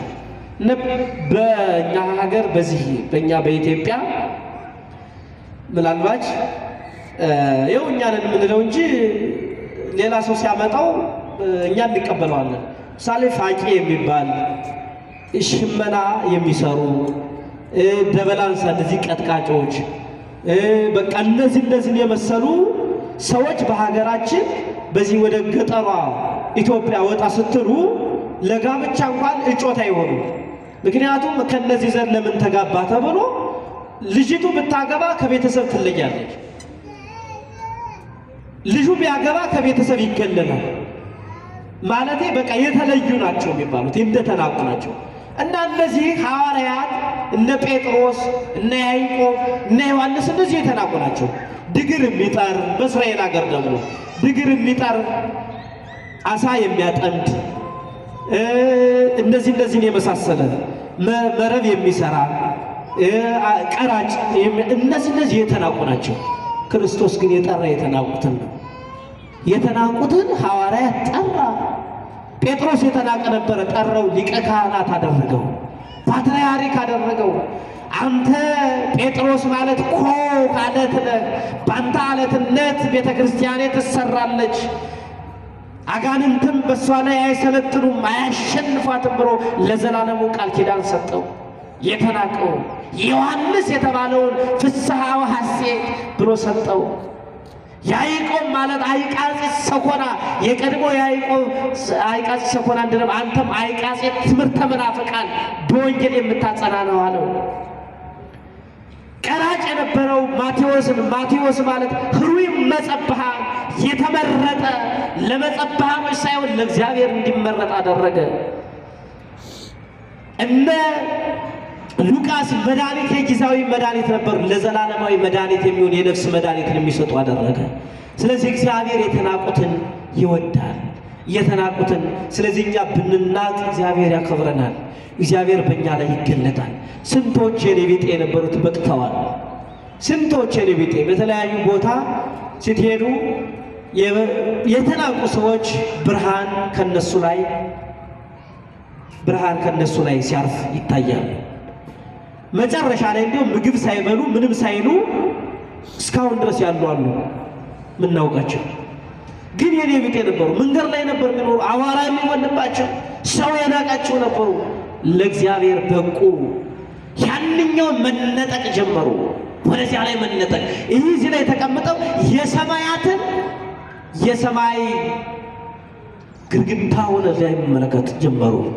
በእኛ ሀገር በዚህ በእኛ በኢትዮጵያ ምናልባት ይኸው እኛ ነን የምንለው እንጂ ሌላ ሰው ሲያመጣው እኛ እንቀበለዋለን። ምሳሌ ፋቂ የሚባል ሽመና የሚሰሩ ደበላንሳ እንደዚህ ቀጥቃጮች በቃ እነዚህ እነዚህን የመሰሉ ሰዎች በሀገራችን በዚህ ወደ ገጠሯ ኢትዮጵያ ወጣ ስትሉ ለጋብቻ እንኳን እጮት አይሆኑ። ምክንያቱም ከነዚህ ዘር ለምን ተጋባ ተብሎ ልጅቱ ብታገባ ከቤተሰብ ትለያለች። ልጁ ቢያገባ ከቤተሰብ ይገለላል። ማለቴ በቃ የተለዩ ናቸው የሚባሉት እንደተናቁ ናቸው። እና እነዚህ ሐዋርያት እነ ጴጥሮስ እነ ያዕቆብ እነ ዮሐንስ እነዚህ የተናቁ ናቸው። ድግር የሚጠር በእስራኤል ሀገር ደግሞ ድግር የሚጠር አሳ የሚያጠምድ እነዚህ እነዚህን የመሳሰለ መረብ የሚሰራ ቀራጭ እነዚህ እነዚህ የተናቁ ናቸው። ክርስቶስ ግን የጠራ የተናቁትን ነው። የተናቁትን ሐዋርያት ጠራ። ጴጥሮስ የተናቀ ነበረ፣ ጠራው፣ ሊቀ ካህናት አደረገው፣ ፓትርያርክ አደረገው። አንተ ጴጥሮስ ማለት ኮህ አለት ነህ፣ በአንተ አለትነት ቤተ ክርስቲያኔ ትሰራለች፣ አጋንንትም በእሷ ላይ አይሰለጥኑም፣ አያሸንፏትም ብሎ ለዘላለሙ ቃል ኪዳን ሰጠው። የተናቀው ዮሐንስ የተባለውን ፍስሐ ወሐሴት ብሎ ሰጠው። ያዕቆብ ማለት አይቃጺ ሰኮና የቀድሞ ያዕቆብ አይቃጺ ሰኮና እንደለም አንተም አይቃጺ ትምህርተ መናፍቃን በወንጌል የምታጸና ነው አለው። ቀራጭ የነበረው ማቴዎስን ማቴዎስ ማለት ህሩይ መጸብሃ የተመረጠ ለመጸብሃኖች ሳይሆን ለእግዚአብሔር እንዲመረጥ አደረገ። እነ ሉቃስ መድኃኒት የጊዜያዊ መድኃኒት ነበሩ፣ ለዘላለማዊ መድኃኒት የሚሆን የነፍስ መድኃኒትን የሚሰጡ አደረገ። ስለዚህ እግዚአብሔር የተናቁትን ይወዳል፣ የተናቁትን። ስለዚህ እኛ ብንናቅ እግዚአብሔር ያከብረናል፣ እግዚአብሔር በእኛ ላይ ይገለጣል። ስንቶች የኔ ቢጤ የነበሩት በቅተዋል። ስንቶች የኔ ቢጤ በተለያዩ ቦታ ስትሄዱ የተናቁ ሰዎች ብርሃን ከነሱ ላይ ብርሃን ከነሱ ላይ ሲያርፍ ይታያል። መጨረሻ ላይ እንዲሁም ምግብ ሳይበሉ ምንም ሳይሉ እስካሁን ድረስ ያሉ አሉ ምናውቃቸው። ግን የኔ ቢጤ ነበሩ። መንገድ ላይ ነበር የሚኖሩ፣ አቧራ የሚወንባቸው ሰው የናቃቸው ነበሩ። ለእግዚአብሔር በቁ። ያንኛውን መነጠቅ ጀመሩ። ወደዚያ ላይ መነጠቅ ይህ እዚህ ላይ ተቀምጠው የሰማያትን የሰማይ ግድግዳውን ላይ መመለከት ጀመሩ።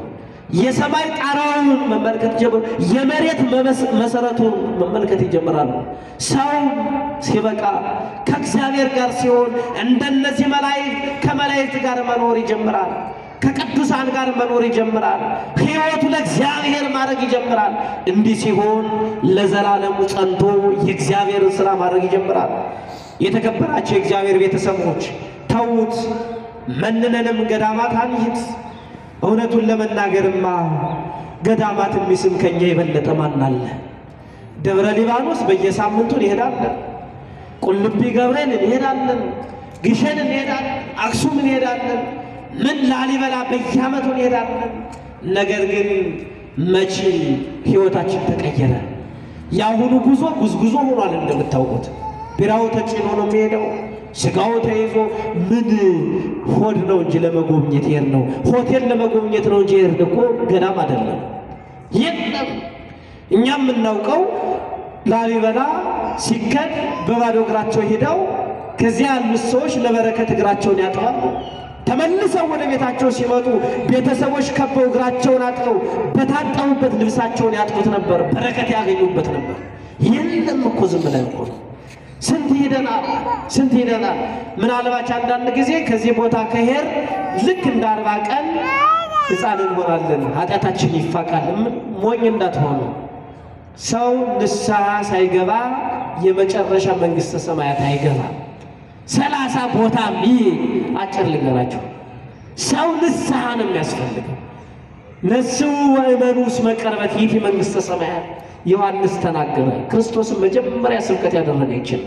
የሰማይ ጣራውን መመልከት ጀምሩ። የመሬት መመስ- መሰረቱን መመልከት ይጀምራሉ። ሰው ሲበቃ ከእግዚአብሔር ጋር ሲሆን እንደነዚህ መላእክት ከመላእክት ጋር መኖር ይጀምራል። ከቅዱሳን ጋር መኖር ይጀምራል። ሕይወቱ ለእግዚአብሔር ማድረግ ይጀምራል። እንዲህ ሲሆን ለዘላለሙ ጸንቶ የእግዚአብሔርን ሥራ ማድረግ ይጀምራል። የተከበራቸው የእግዚአብሔር ቤተሰቦች ተዉት፣ መንነንም ገዳማት አንሂድ። እውነቱን ለመናገርማ ገዳማት የሚስም ከኛ የበለጠ ማን አለ? ደብረ ሊባኖስ በየሳምንቱ እንሄዳለን። ቁልቢ ገብርኤል እንሄዳለን። ግሸን እንሄዳለን። አክሱም እንሄዳለን። ምን ላሊበላ በየዓመቱ እንሄዳለን። ነገር ግን መቼ ሕይወታችን ተቀየረ? የአሁኑ ጉዞ ጉዝጉዞ ሆኗል። እንደምታውቁት ቢራው ተጭኖ ነው የሚሄደው። ስጋው ተይዞ ምን ሆድ ነው እንጂ ለመጎብኘት ይሄድ ነው። ሆቴል ለመጎብኘት ነው እንጂ ይሄድ እኮ ገዳም አይደለም። የለም እኛ የምናውቀው ላሊበላ ሲከድ በባዶ እግራቸው ሄደው ከዚያ ያሉት ሰዎች ለበረከት እግራቸውን ያጥባሉ። ተመልሰው ወደ ቤታቸው ሲመጡ ቤተሰቦች ከበው እግራቸውን አጥበው በታጠቡበት ልብሳቸውን ያጥቡት ነበር፣ በረከት ያገኙበት ነበር። የለም እኮ ዝም ብለን እኮ ነው። ስንት ሄደናል፣ ስንት ሄደናል። ምናልባች አንዳንድ ጊዜ ከዚህ ቦታ ከሄር ልክ እንደ አርባ ቀን ሕፃን እንሆናለን፣ ኃጢአታችን ይፋቃል። ም- ሞኝ እንዳትሆኑ። ሰው ንስሐ ሳይገባ የመጨረሻ መንግሥተ ሰማያት አይገባም። ሰላሳ ቦታ ሚ አጭር ልንገራችሁ። ሰው ንስሐ ነው የሚያስፈልገው። ነስሑ ወእመኑ እስመ ቀርበት ይእቲ መንግሥተ ሰማያት ዮሐንስ ተናገረ። ክርስቶስን መጀመሪያ ስብከት ያደረገ ይችል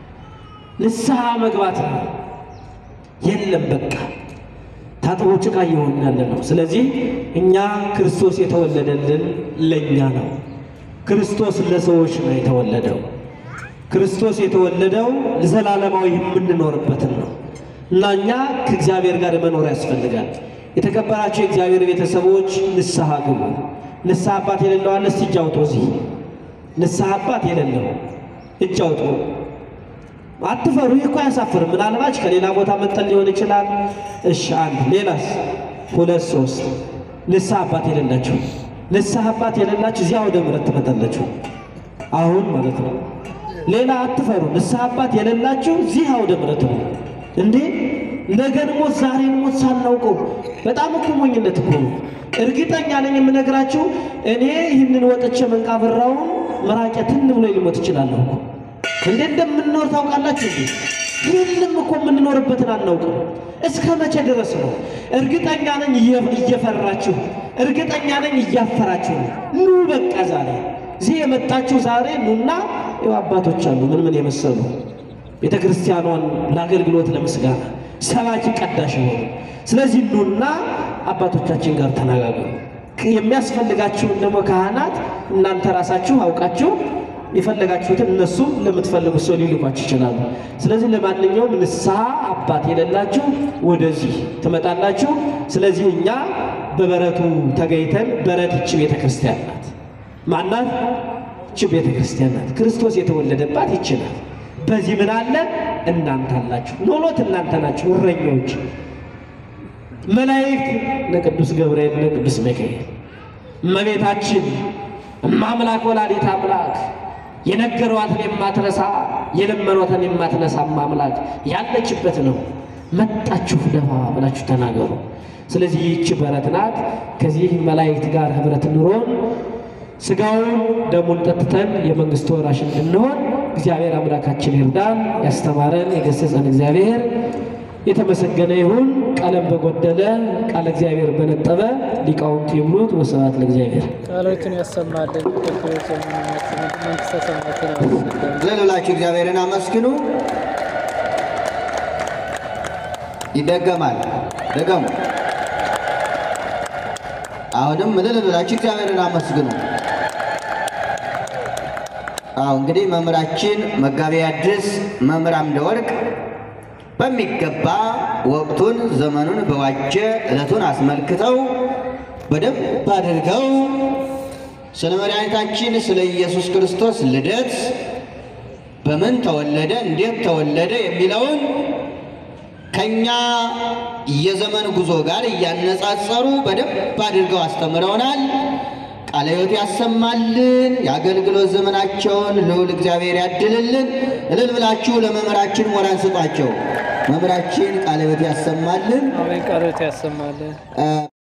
ንስሐ መግባት ነው። የለም በቃ ታጥቦ ጭቃ እየሆንን ያለ ነው። ስለዚህ እኛ ክርስቶስ የተወለደልን ለእኛ ነው። ክርስቶስ ለሰዎች ነው የተወለደው። ክርስቶስ የተወለደው ዘላለማዊ የምንኖርበትን ነው እና እኛ ከእግዚአብሔር ጋር መኖር ያስፈልጋል። የተከበራቸው የእግዚአብሔር ቤተሰቦች ንስሐ ግቡ። ንስሐ አባት የሌለው አለ? እስቲ እጅ አውጡ። እዚህ ንስሐ አባት የሌለው እጅ አውጡ። አትፈሩ። ይህ እኮ አያሳፍርም። ምናልባት ከሌላ ቦታ መጠን ሊሆን ይችላል። እሺ፣ አንድ ሌላስ? ሁለት ሶስት። ንስሐ አባት የሌላችሁ ንስሐ አባት የሌላችሁ እዚያ ወደ ምሕረት ትመጣላችሁ። አሁን ማለት ነው። ሌላ አትፈሩ። ንስሐ አባት የሌላችሁ እዚህ አውደ ምሕረት ነው እንዴ! ነገን ሞት ዛሬን ሞት ሳናውቀው በጣም እኮ ሞኝነት እኮ ነው። እርግጠኛ ነኝ የምነግራችሁ እኔ ይህንን ወጥቼ መንቃብራውን መራቄ ትን ብሎ ሊሞት ይችላለሁ እኮ እንዴ እንደምንኖር ታውቃላችሁ እንዴ? ይህንም እኮ የምንኖርበትን አናውቅም። እስከ መቼ ድረስ ነው? እርግጠኛ ነኝ እየ- እየፈራችሁ፣ እርግጠኛ ነኝ እያፈራችሁ ነው። ኑ በቃ ዛሬ እዚህ የመጣችሁ ዛሬ ኑና ይኸው አባቶች አሉ ምን ምን የመሰሉ ቤተ ክርስቲያኗን ለአገልግሎት ለምስጋና ሰባኪ ቀዳሽ የሆኑ ስለዚህ ኑና አባቶቻችን ጋር ተነጋገሩ። የሚያስፈልጋችሁን ደግሞ ካህናት እናንተ ራሳችሁ አውቃችሁ የፈለጋችሁትን እነሱም ለምትፈልጉት ሰው ሊልኳችሁ ይችላሉ። ስለዚህ ለማንኛውም ንስሐ አባት የሌላችሁ ወደዚህ ትመጣላችሁ። ስለዚህ እኛ በበረቱ ተገኝተን በረት ይቺ ቤተ ክርስቲያን ናት። ማናት? ይቺ ቤተ ክርስቲያን ናት። ክርስቶስ የተወለደባት ይቺ ናት። በዚህ ምን አለ? እናንተ አላችሁ። ኖሎት እናንተ ናችሁ እረኞች መላእክት ለቅዱስ ገብርኤል ለቅዱስ ሚካኤል እመቤታችን እማምላክ ወላዲት አምላክ የነገሯትን የማትረሳ የለመኗትን የማትነሳ አምላክ ያለችበት ነው። መጣችሁ ደፋ ብላችሁ ተናገሩ። ስለዚህ ይህች በረት ናት። ከዚህ መላእክት ጋር ህብረት ኑሮን ስጋውን ደሙን ጠጥተን የመንግስቱ ወራሽ እንድንሆን እግዚአብሔር አምላካችን ይርዳን። ያስተማረን የገሰጸን እግዚአብሔር የተመሰገነ ይሁን። ቀለም በጎደለ ቃለ እግዚአብሔር በነጠበ ሊቃውንት ይሙሉት። ወስብሐት ለእግዚአብሔር። ቃሎችን ያሰማልን። ቅዱስ ዘመናችን መንግስተ ሰማያትን ያወርስልን። እልል ብላችሁ እግዚአብሔርን አመስግኑ። ይደገማል። ደገሙ። አሁንም እልል ብላችሁ እግዚአብሔርን አመስግኑ። አዎ እንግዲህ መምህራችን መጋቤ ሐዲስ መምህር አምደ ወርቅ በሚገባ ወቅቱን ዘመኑን በዋጀ ዕለቱን አስመልክተው በደንብ አድርገው ስለ መድኃኒታችን ስለ ኢየሱስ ክርስቶስ ልደት በምን ተወለደ፣ እንዴት ተወለደ የሚለውን ከኛ የዘመን ጉዞ ጋር እያነጻጸሩ በደንብ አድርገው አስተምረውናል። ቃለ ሕይወት ያሰማልን። የአገልግሎት ዘመናቸውን ልዑል እግዚአብሔር ያድልልን። እልል ብላችሁ ለመምህራችን ሞራን ስጧቸው። መምህራችን ቃለ ሕይወት ያሰማልን። አሜን። ቃሎት ያሰማልን። እ